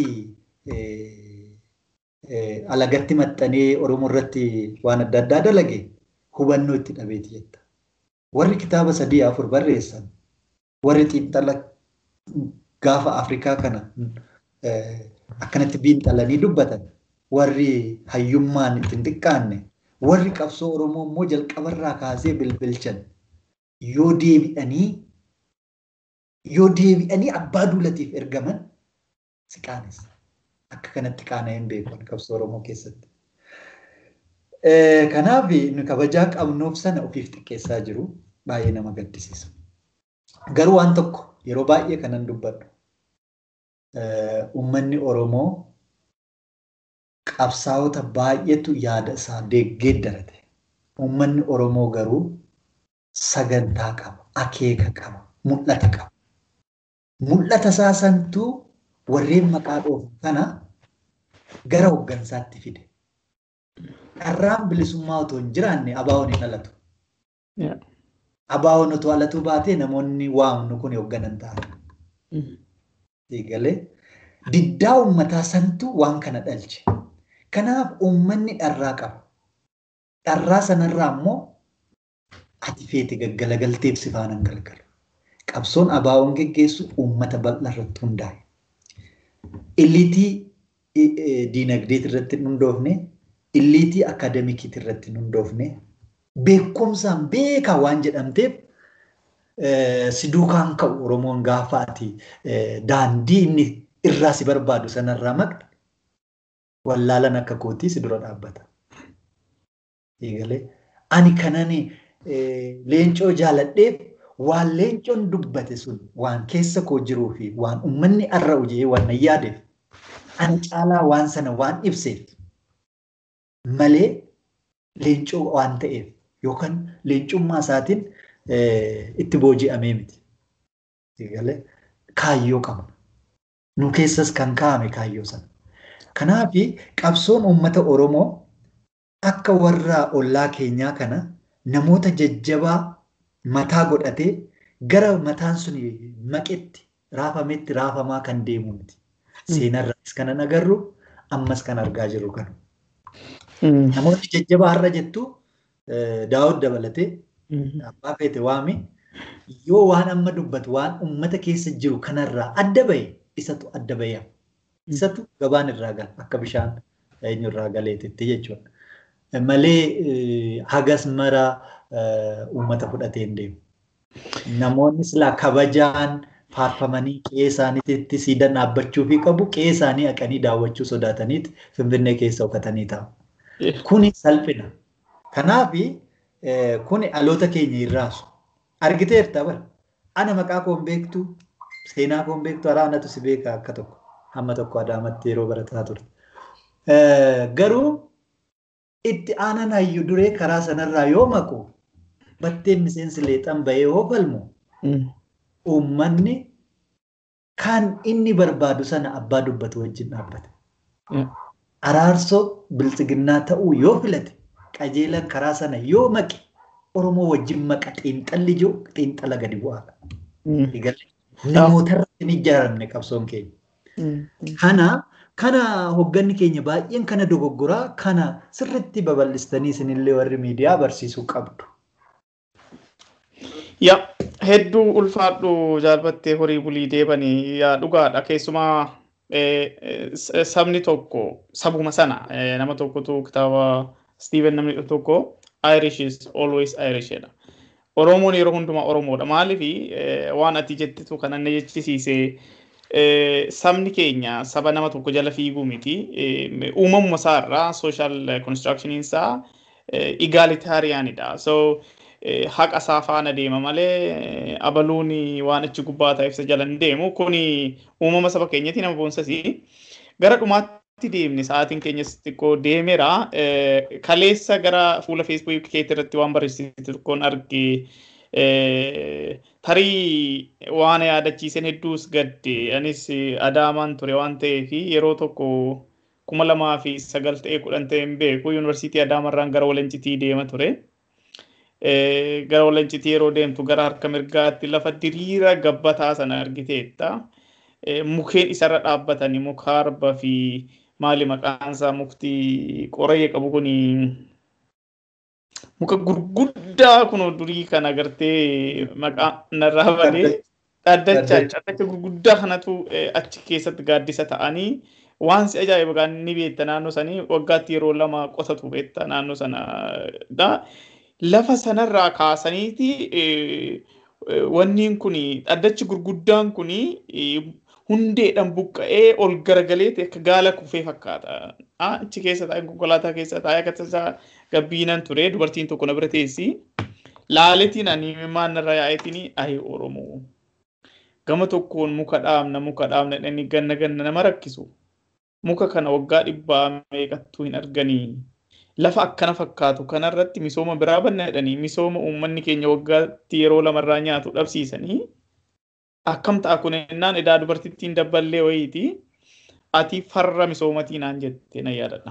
alagatti maxxanee Oromoo irratti waan adda addaa dalage hubannoo itti dhabeeti jetta. Warri kitaaba sadii afur barreessan warri xiinxala gaafa Afrikaa kana akkanatti xiinxalanii dubbatan warri hayyummaan ittiin xiqqaanne warri qabsoo Oromoo immoo jalqabarraa kaasee bilbilchan yoo deebi'anii yoo deebi'anii abbaa duulatiif ergaman si qaanessa. Akka kanatti qaana'een beekan qabsoo Oromoo keessatti. Kanaaf nu kabajaa qabnuuf sana ofiif xiqqeessaa jiru baay'ee nama gaddisiisa. Garuu waan tokko yeroo baay'ee kanan dubbadhu. Uummanni Oromoo qabsaa'ota baay'eetu yaada isaa deeggeeddarate. Uummanni Oromoo garuu sagantaa qaba, akeeka qaba, mul'ata qaba. Mul'ata isaa santuu warreen maqaa dhoofu kana gara hooggansaatti fide. Dharraan bilisummaa otoo hin jiraanne abaawoon hin dhalatu. Abaawoon otoo dhalatuu baatee namoonni waamnu kun hoogganan ta'an. Eegalee diddaa uummataa santu waan kana dhalche. Kanaaf uummanni dharraa qaba. Dharraa sanarraa immoo ati feete gaggalagalteef si faana galgalu. Qabsoon abaawoon geggeessu uummata bal'aa irratti hundaa'e. Illiitii diinagdeet irratti hin hundoofne, illiitii akaademikiit irratti hin hundoofne, beekumsaan beekaa waan jedhamteef si duukaan ka'u Oromoon gaafa ati daandii inni irraa si barbaadu sanarraa maqxe wallaalan akka kootii si dura dhaabbata. Eegalee ani kanan leencoo jaaladheef waan leencoon dubbate sun waan keessa koo jiruu fi waan uummanni arra ujee waan nan yaadeef ani caalaa waan sana waan ibseef malee leencoo waan ta'eef yookaan leencummaa isaatiin itti booji'amee miti. Eegalee kaayyoo qabna. Nu keessas kan kaa'ame kaayyoo sana. Kanaaf qabsoon uummata Oromoo akka warra ollaa keenyaa kana namoota jajjabaa mataa godhatee gara mataan sun maqetti raafametti raafamaa kan deemu miti. Seenarraas kanan agarru ammas kan argaa jirru kana. Namoonni jajjabaa har'a jettu daawud dabalatee abbaa feete waami yoo waan amma dubbatu waan uummata keessa jiru kanarraa adda bahe isatu adda bahe isatu gabaan irraa gala akka bishaan eenyu irraa galeetitti jechuudha. Malee hagas mara uummata fudhatee hin deemu. Namoonni silaa kabajaan faarfamanii qe'ee isaaniitti siidan dhaabbachuu fi qabu qe'ee isaanii haqanii daawwachuu sodaataniiti Finfinnee keessa hojjetanii taa'u. Kuni salphina. Kanaaf kuni dhaloota keenya irraasu. Argiteerta bara. Ana maqaa koon beektu seenaa koon beektu araanatu si beeka akka tokko. Hamma tokko adaamatti yeroo barataa ture. Garuu itti aanan hayyu duree karaa sanarraa yoo maqu batteen miseensi leexan bahee yoo falmu uummanni kan inni barbaadu sana abbaa dubbatu wajjin dhaabbata. Araarsoo biltsiginnaa ta'uu yoo filate qajeelan karaa sana yoo maqe Oromoo wajjin maqa xiinxalli jiru xiinxala gadi bu'aadha. Namoota irratti hin ijaaramne qabsoon keenya. Kana kana hogganni keenya baay'een kana dogoggoraa kana sirriitti babal'istanii isinillee warri miidiyaa barsiisuu qabdu. Yaa hedduu ulfaadhu jaalbattee horii bulii deebanii yaa dhugaadha keessumaa sabni tokko sabuma sana nama tokkotu kitaaba Steven namni tokko Irish is always Irish jedha. Oromoon yeroo hundumaa Oromoodha. Maaliif waan ati jettitu kan anna jechisiise sabni keenya saba nama tokko jala fiiguu miti. Uumamuma isaarraa social constructioniin isaa egaalitaariyaanidha. So haqa isaa faana deema malee abaluun waan achi gubbaa ta'eef isa jala hin deemu. Kuni uumama saba keenyatti nama boonsasi. Gara dhumaatti deemne sa'aatiin keenyas xiqqoo deemeera. Kaleessa gara fuula feesbuukii keetti irratti waan barreessite tokkoon arge tarii waan yaadachiisan hedduus gadde anis adaamaan ture waan ta'eef yeroo tokko kuma lamaa fi sagal ta'ee kudhan ta'e hin beeku yuunivarsiitii adaamarraan gara walancitii deema ture. Gara walancitii yeroo deemtu gara harka mirgaatti lafa diriira gabbataa sana argiteetta. Mukeen isarra dhaabbatanii muka arba fi maali maqaan isaa mukti qoree qabu kuni muka gurguddaa kun durii kan agartee maqaa narraa badee dhaddacha dhaddacha gurguddaa kanatu achi keessatti gaaddisa ta'anii waan si ajaa'iba ni beekta naannoo sanii waggaatti yeroo lama qotatu beekta naannoo sana lafa sanarraa kaasaniiti wanniin kun dhaddachi gurguddaan kun hundeedhaan buqqa'ee ol garagalee akka gaala kufee fakkaata. Achi keessa taa'ee konkolaataa keessa taa'ee akkasumas gabbiinan ture dubartiin tokko na bira teessi. Laaletiin ani maannarra yaa'eetiin ayi Oromoo. Gama tokkoon muka dhaabna muka dhaabna dhani ganna ganna nama rakkisu. Muka kana waggaa dhibbaa meeqattuu hin arganii. Lafa akkana fakkaatu kanarratti misooma biraa banna jedhanii misooma uummanni keenya waggaatti yeroo lamarraa nyaatu dhabsiisanii. akkam ta'a kun ennaan edaa dubartittiin dabballee wayiiti ati farra misoomatii naan jette na yaadadha.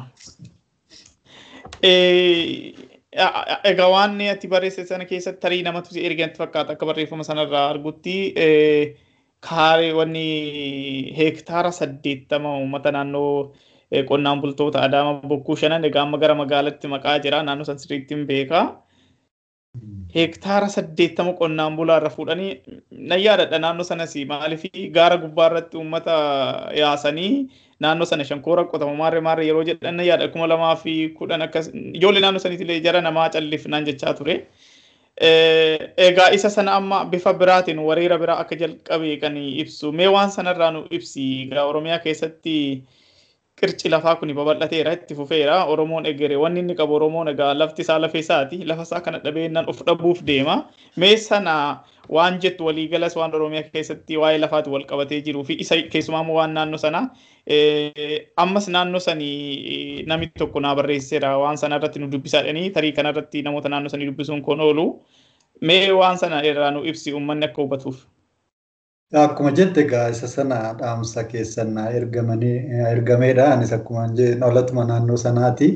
Egaa waan ati barreesse sana keessatti tarii namatu si erganti fakkaata akka barreeffama sanarraa argutti kaaree wanni heektaara saddeettama uummata naannoo qonnaan bultoota Adaama bokkuu shanan egaa amma gara magaalaatti maqaa jira naannoo san sirriitti hin beekaa. Heektaara saddeettama qonnaan bulaarra fuudhanii na yaadadha naannoo sanas maaliif gaara gubbaa irratti uummata yaasanii naannoo sana shankoora qotama maarree maarree yeroo jedhan na yaada kuma lamaa fi kudhan akkas ijoollee naannoo saniitillee jara namaa callifnaan jechaa ture. Egaa isa sana amma bifa biraatiin wareera biraa akka jalqabe kan ibsu mee waan sanarraa nu ibsi egaa Oromiyaa keessatti qirci lafaa kun babal'ateera itti fufeera oromoon egere wanni inni qabu oromoon egaa lafti isaa lafa isaati lafa isaa kana dhabeennaan of dhabuuf deema mee sana waan jettu waliigalas waan oromiyaa keessatti waa'ee lafaati wal qabatee jiruu fi isa keessumaa waan naannoo sana ammas naannoo sanii namni tokko naa barreesseera waan sana irratti nu dubbisaadhanii tarii kana irratti namoota naannoo sanii dubbisuun kun oolu mee waan sana irraa nu ibsi uummanni akka hubatuuf. Akkuma jette egaa isa sana dhaamsa keessan ergamanii ergameedha. Anis akkuma dhalatuma naannoo sanaati.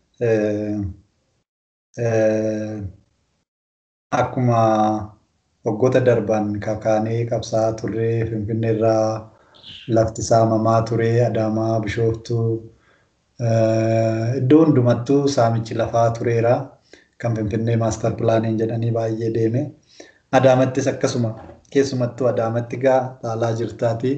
Akkuma waggoota darban kakaanee qabsaa turre Finfinnee irraa lafti saamamaa ture Adaamaa Bishooftuu iddoo hundumattuu saamichi lafaa tureera. Kan Finfinnee maastar pilaaniin jedhanii baay'ee deeme. Adaamattis akkasuma keessumattuu adaamatti gaa dhaalaa jirtaati.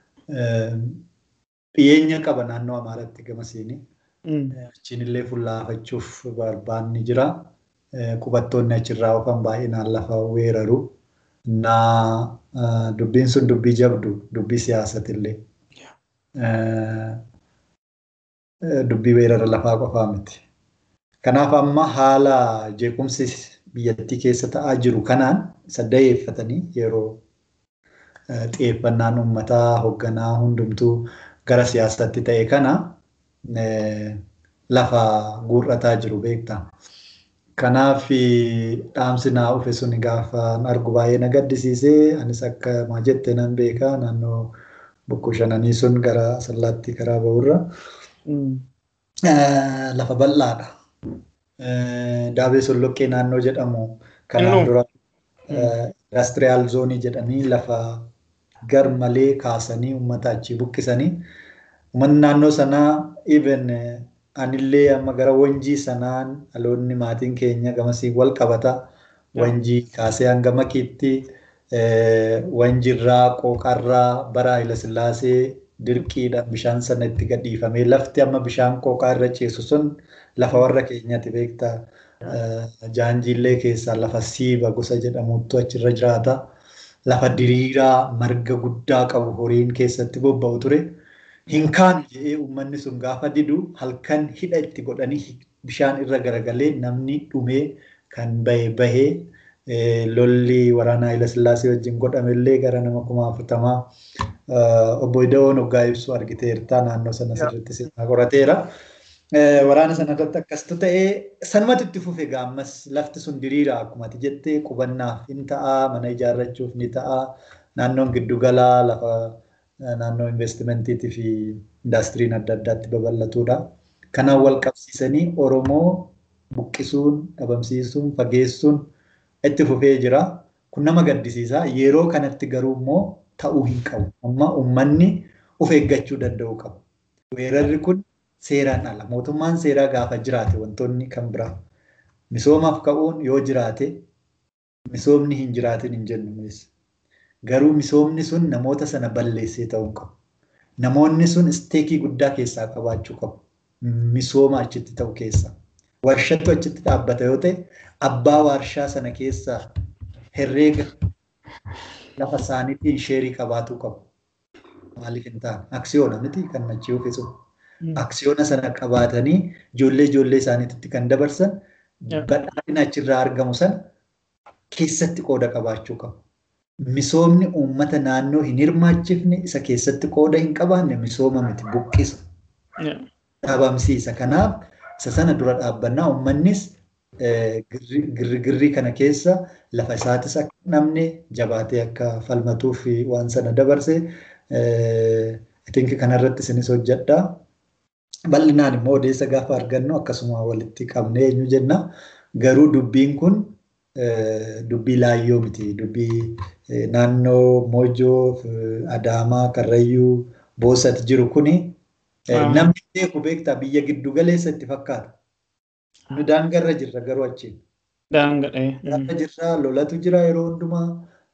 Dhiyeenya qaba naannoo Amaaraatti gamasiini. Achiin illee fullaafachuuf barbaanni jira. Qubattoonni achirraa oofan baay'inaan lafa weeraru. Naa dubbiin sun dubbii jabdu dubbii siyaasatillee. Dubbii weerara lafaa qofaa miti. Kanaaf amma haala jeequmsi biyyattii keessa ta'aa jiru kanaan isa dayeeffatanii yeroo xiyyeeffannaan uummataa hoogganaa hundumtuu gara siyaasaatti ta'e kana lafa guurrataa jiru beekta. Kanaaf dhaamsi naa dhufe sun gaafa argu baay'ee na gaddisiisee anis akka maa jette nan beekaa naannoo bokkuu shananii sun gara sallaatti karaa bahurra lafa bal'aadha. Daabee Solloqqee naannoo jedhamu kanaan dura indastiriyaal zoonii jedhanii lafa gar malee kaasanii uummata achii buqqisanii uummanni naannoo sanaa even anillee amma gara wanjii sanaan dhaloonni maatiin keenya gamasii wal qabata wanjii kaasee hanga makiitti wanjirraa qooqarraa bara Hayilasillaasee dirqiidhaan bishaan sana itti gadhiifamee lafti amma bishaan qooqaa irra ciisu sun lafa warra keenyaati beekta. Jaanjiillee keessaa lafa siiba gosa jedhamutu achirra jiraata. Lafa diriiraa marga guddaa qabu horiin keessatti bobba'u ture. Hin kaanu jedhee uummanni sun gaafa didu halkan hidha itti godhanii bishaan irra garagalee namni dhumee kan bahe bahee lolli waraana Hayilasillaasee wajjin godhamellee gara nama kuma afurtamaa obbo Ida'oon hoggaa ibsu argiteerta naannoo sana sirriitti sirnaa qorateera. Waraana sana irratti akkasitu ta'ee sanumatu itti fufe gaammas lafti sun diriira akkuma ati jettee qubannaaf ni ta'a mana ijaarrachuuf ni ta'a naannoon giddugalaa lafa naannoo investimentiitii fi indaastiriin adda addaatti babal'atudha. Kanaan wal qabsiisanii Oromoo buqqisuun, dhabamsiisuun, fageessuun itti fufee jira. Kun nama gaddisiisa. Yeroo kanatti garuu immoo ta'uu hin qabu. Amma uummanni of eeggachuu danda'u qaba. Weerarri kun seeraan ala. Mootummaan seeraa gaafa jiraate wantoonni kan biraa. Misoomaaf ka'uun yoo jiraate misoomni hin jiraatin hin jennu. Garuu misoomni sun namoota sana balleessee ta'uu qabu. Namoonni sun isteekii guddaa keessaa qabaachuu qabu. Misooma achitti ta'u keessaa. Warshattu achitti dhaabbata yoo ta'e abbaa warshaa sana keessaa herreega lafa isaaniitiin sheerii qabaatuu qabu. Maaliif hin taane? Aksiyoona miti kan achi ofiisu. Aksiyoona sana qabaatanii ijoollee ijoollee isaaniitti kan dabarsan badhaadhina achirraa argamu sana keessatti qooda qabaachuu qabu. Misoomni uummata naannoo hin hirmaachifne isa keessatti qooda hin qabaanne misooma miti buqqisa. Dhabamsiisa. Kanaaf isa sana dura dhaabbannaa uummannis girrigirrii kana keessa lafa isaatis akka namne jabaatee akka falmatuu fi waan sana dabarse itinki kanarratti isinis hojjedha. Bal'inaan immoo odeessa gaafa argannu akkasuma walitti qabnee eenyu jenna. Garuu dubbiin kun dubbii laayyoo miti. Dubbii naannoo Moojoo, Adaamaa, Karrayyuu, Boosat jiru kuni namni beeku beektaa biyya giddu galeessa itti fakkaata. Nu daangarra jirra garuu achiin. Daangadhee. Daangarra jirra lolatu jira yeroo hundumaa.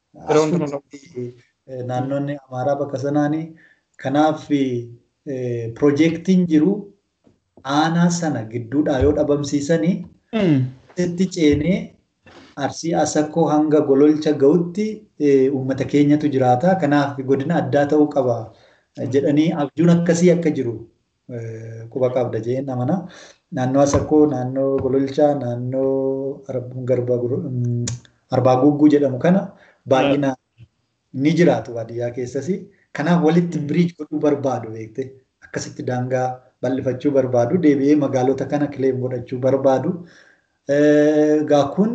Naannoonni Amaaraa bakka sanaanii. Kanaaf piroojeektiin jiru aanaa sana gidduudhaa yoo dhabamsiisanii itti ceenee arsii asakkoo hanga gololcha ga'utti uummata keenyatu jiraata. Kanaaf godina addaa ta'uu qaba jedhanii abjuun akkasii akka jiru quba qabda jedheen amana. Naannoo asakkoo, naannoo gololchaa, naannoo arbaa gugguu jedhamu kana baay'inaan ni jiraatu baadiyyaa keessas. Kanaaf walitti biriij godhuu barbaadu beekte akkasitti daangaa bal'ifachuu barbaadu deebi'ee magaalota kana kileem godhachuu barbaadu. Egaa kun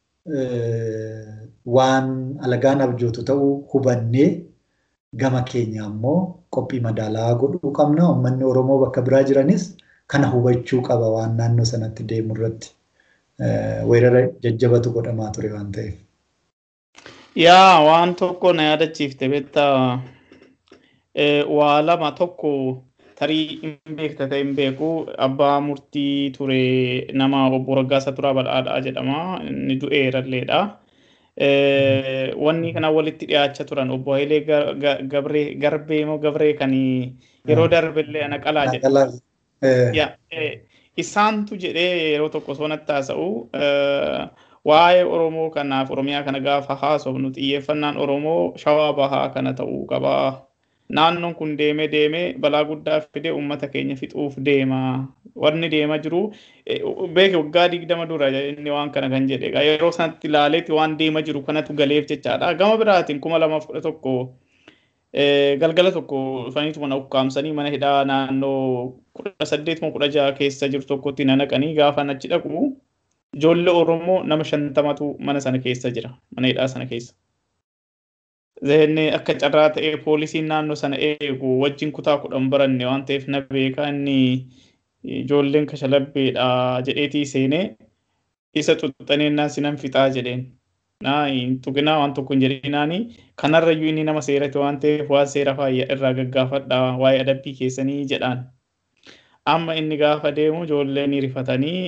waan alagaan abjootu ta'uu hubannee gama keenya ammoo qophii madaalaa godhuu qabna. Uummanni Oromoo bakka biraa jiranis kana hubachuu qaba waan naannoo sanatti deemu irratti. Weerara jajjabatu godhamaa ture waan ta'eef. Yaa waan tokko na yaadachiifte beektaa waa lama tokko tarii hin beekta ta'e hin beeku abbaa murtii ture nama obbo Raggaasa Turaa Badhaadhaa jedhama inni du'eeralleedha. Wanni kana walitti dhiyaachaa turan obbo Hayilee Garbee moo Gabree kan yeroo darbillee ana qalaa jedhe. Isaantu jedhee yeroo tokko osoo natti haasa'u waa'ee Oromoo kanaaf Oromiyaa kana gaafa haasofnu xiyyeeffannaan Oromoo shawaa bahaa kana ta'uu qaba. Naannoon kun deemee deemee balaa guddaa fidee uummata keenya fixuuf deema. Wanni deemaa jiru beeke waggaa digdama dura inni waan kana kan jedhe yeroo sanatti ilaaleetti waan deemaa jiru kanatu galeef jechaadha. Gama biraatiin kuma lamaaf kudha tokko galgala tokko dhufaniitu mana ukkaamsanii mana hidhaa naannoo kudha saddeet moo kudha jaha keessa jiru tokkotti na naqanii gaafa achi dhaqu ijoollee Oromoo nama shantamatu mana sana keessa jira mana hidhaa sana keessa. Zehenne akka carraa ta'ee poolisiin naannoo sana eegu wajjin kutaa kudhan baranne waan ta'eef na beekaa inni ijoolleen kashalabbeedha jedheetii seenee isa xuxxaneennaan sinan fixaa jedheen. Naa hin tuqinaa waan tokko hin jedhinaani kanarrayyuu inni nama seerate waan ta'eef waan seera faayya irraa gaggaafadha waa'ee adabbii keessanii jedhaan. Amma inni gaafa deemu ijoolleen rifatanii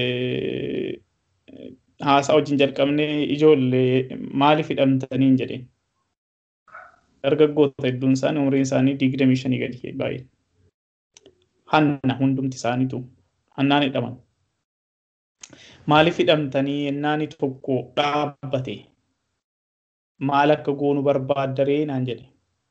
haasaa wajjin jalqabnee ijoollee maaliif hidhamtaniin jedheen. dargaggoota hedduun isaanii umriin isaanii digdamii shanii gadi baay'ee. Hanna hundumti isaaniitu hannaan hidhaman. Maaliif hidhamtanii yennaani tokko dhaabbate maal akka goonu barbaaddaree naan jedhe.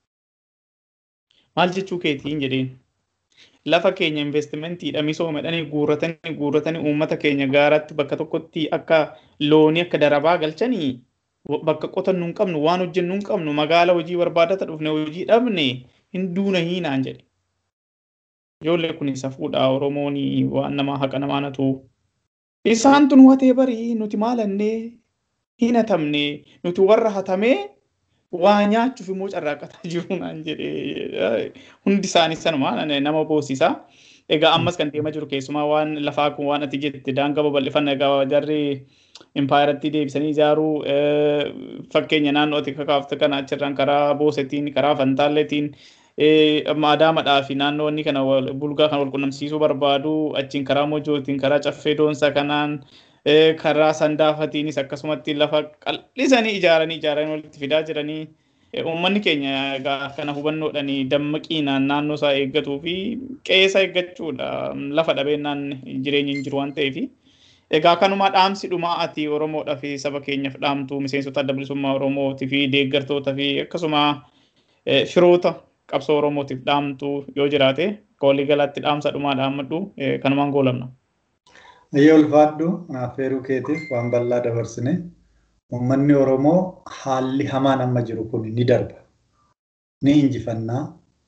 Maal jechuu keetiin jedheen. Lafa keenya investimentiidha misooma jedhanii guurratanii guurratanii uummata keenya gaaratti bakka tokkotti akka loonii akka darabaa galchanii bakka qotannu hin qabnu waan hojjennu hin qabnu magaala hojii barbaadata dhufne hojii dhabne hin duuna hiinaan jedhe. Ijoollee kun isa fuudhaa Oromoon waan namaa haqa namaa natu. Isaantu nu hatee barii nuti maalannee hin hatamne nuti warra hatamee waa nyaachuuf immoo carraaqataa jiru naan jedhee hundi isaanii sanuma nama boosisaa. Egaa ammas kan deemaa jiru keessumaa waan lafaa kun waan ati jette daangaa babal'ifannaa egaa jarri impaayaratti deebisanii ijaaruu fakkeenya naannoo ati kakaafte kana achirraan karaa boosetiin karaa fantaalleetiin maadaamaadhaa fi naannoo inni kana bulgaa kan wal qunnamsiisuu barbaadu achiin karaa mojootiin karaa caffee doonsa kanaan karaa sandaafatiinis akkasumatti lafa qal'isanii ijaaranii ijaaranii walitti fidaa jiranii uummanni keenya egaa kana hubannoodhaan dammaqiinaan naannoo isaa eeggatuu fi qe'ee isaa eeggachuudha lafa dhabeennaan jireenya hin jiru waan ta'eef. Egaa kanuma dhaamsi dhumaa ati Oromoodhaa fi saba keenyaaf dhaamtu miseensota adda bilisummaa Oromootii fi deeggartoota fi akkasuma firoota qabsoo Oromootiif dhaamtu yoo jiraate walii galaatti dhaamsa dhumaa dhaammadhu kanumaan goolamna. Ayyee ulfaadhu affeeruu keetiif waan bal'aa dabarsine uummanni Oromoo haalli hamaan amma jiru kun ni darba. Ni injifannaa.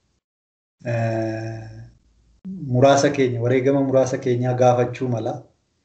Muraasa keenya wareegama muraasa keenyaa gaafachuu mala.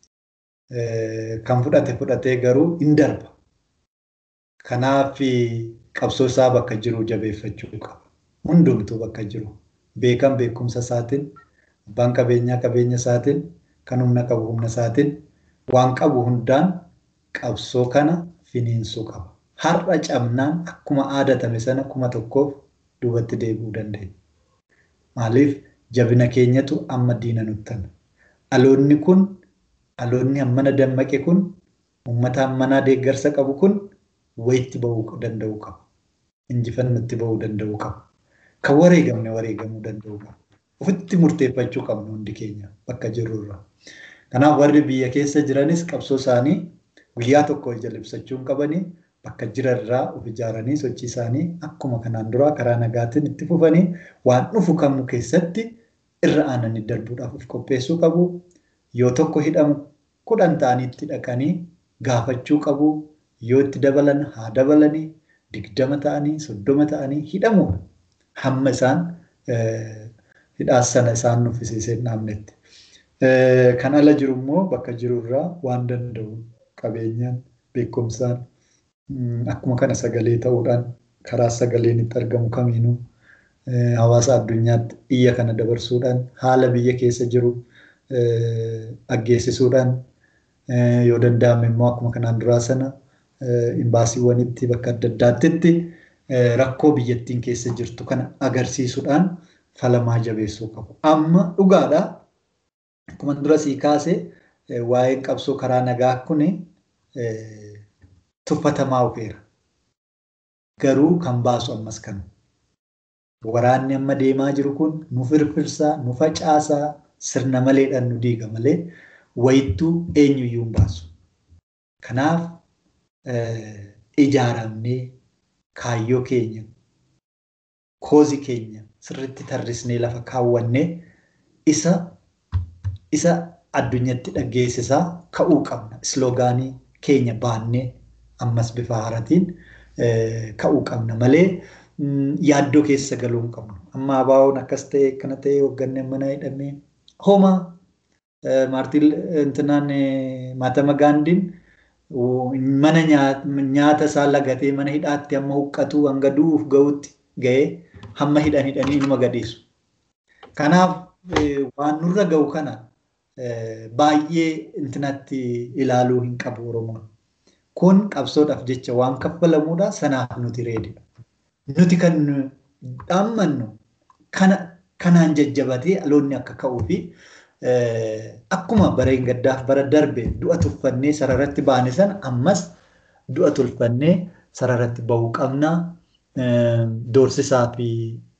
Kan fudhate fudhatee garuu hin darba. Kanaaf qabsoo isaa bakka jiru jabeeffachuu qaba. Hundumtuu bakka jiru. Beekan beekumsa isaatiin, abbaan qabeenyaa qabeenya isaatiin, kan humna qabu humna isaatiin, waan qabu hundaan qabsoo kana finiinsuu qaba. Har'a cabnaan akkuma aadatame sana kuma tokkoof duubatti deebi'uu dandeenya. Maaliif jabina keenyatu amma diina nuttana. Dhaloonni kun dhaloonni hammana dammaqe kun uummata hammanaa deeggarsa qabu kun wayitti bahuu danda'uu qaba. Injifannootti bahuu danda'uu qaba. Kan wareegamne wareegamuu danda'uu qaba. Ofitti murteeffachuu qabnu hundi keenya bakka jirrurra. Kanaaf warri biyya keessa jiranis qabsoo isaanii guyyaa tokko jala ibsachuu hin qabanii bakka jirarraa of ijaaranii sochii isaanii akkuma kanaan duraa karaa nagaatiin itti fufanii waan dhufu kamuu keessatti irra aananii darbuudhaaf of qopheessuu qabu. Yoo tokko hidhamu kudhan ta'anii itti dhaqanii gaafachuu qabu. Yoo itti dabalan haa dabalanii digdama ta'anii soddoma ta'anii hidhamu hamma isaan hidhaas sana isaan nuffisiisee dhaabnetti. Kan ala jiru immoo bakka jirurraa waan danda'u qabeenyaan beekumsaan akkuma kana sagalee ta'uudhaan karaa sagaleen itti argamu kamiinuu hawaasa addunyaatti iyya kana dabarsuudhaan haala biyya keessa jiru dhaggeessisuudhaan yoo danda'ame immoo akkuma kanaan duraa sana imbaasiiwwanitti bakka adda addaatti rakkoo biyyattiin keessa jirtu kana agarsiisuudhaan falamaa jabeessuu qabu. Amma dhugaadhaa akkuma dura sii kaase waa'een qabsoo karaa nagaa kun tuffatamaa dhufeera. Garuu kan baasu ammas kana. Waraanni amma deemaa jiru kun nu firfirsaa, nu facaasaa, sirna maleedhaan nu diiga malee wayittuu eenyuyyuu hin baasu. Kanaaf ijaaramnee kaayyoo keenya, koozii keenya sirriitti tarrisnee lafa kaawwannee isa isa addunyatti dhaggeessisaa ka'uu qabna. Isloogaanii keenya baannee ammas bifa haaratiin ka'uu qabna malee yaaddoo keessa galuu hin qabnu. Amma abaawoon akkas ta'e akkana ta'e hoogganni mana hidhamee homaa maartiin intinaan maatama gaandiin mana nyaata isaa lagatee mana hidhaatti hamma huqqatu hanga du'uuf ga'utti ga'ee hamma hidhan hidhanii numa gadhiisu. Kanaaf waan nurra ga'u kana baay'ee intinatti ilaaluu hin qabu Oromoon. Kun qabsoodhaaf jecha waan kaffalamuudha sanaaf nuti reedidha. Nuti kan dhaammannu kanaan jajjabatee dhaloonni akka ka'uu fi akkuma bara gaddaaf bara darbe du'a tuffannee sararatti baane sana ammas du'a tulfannee sararatti bahuu qabna. Doorsisaa fi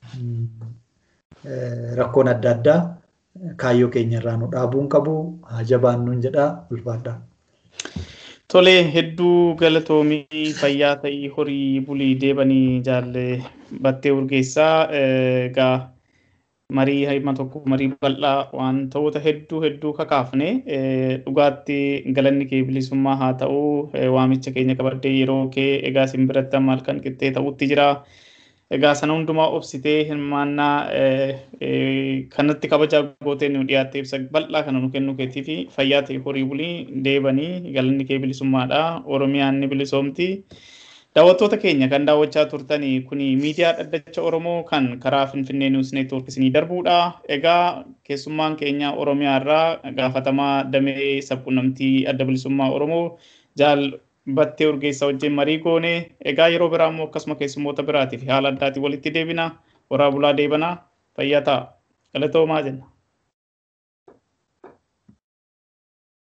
rakkoon adda addaa kaayyoo keenya irraa nu dhaabuun qabu haa jabaannuun jedhaa ulfaadhaa. Tolee hedduu galatoomii fayyaa ta'ii horii bulii deebanii jaalle battee urgeessaa egaa marii hima tokko marii bal'aa wantoota hedduu hedduu kakaafne dhugaatti galanni kee bilisummaa haa ta'u waamicha keenya qabaddee yeroo kee egaa isin biratti amma halkan qixxee ta'utti jira. Egaa sana hundumaa obsitee hirmaannaa kanatti kabajaa gootee nu dhiyaattee ibsa bal'aa kana nu kennu keetii fi fayyaa ta'e horii bulii deebanii galanni kee bilisummaadha. Oromiyaan ni bilisoomti. Daawwattoota keenya kan daawwachaa turtanii kun miidiyaa dhaddacha Oromoo kan karaa Finfinnee Niwus Neetwoork isinii darbuudha. Egaa keessummaan keenya Oromiyaa irraa gaafatamaa damee sabquunnamtii adda bilisummaa Oromoo jaal battee urgeessaa wajjin marii goone. Egaa yeroo biraa immoo akkasuma keessummoota biraatii fi haala addaatiin walitti deebina. Horaa bulaa deebana. Fayyaa ta'a. Galatoomaa jenna.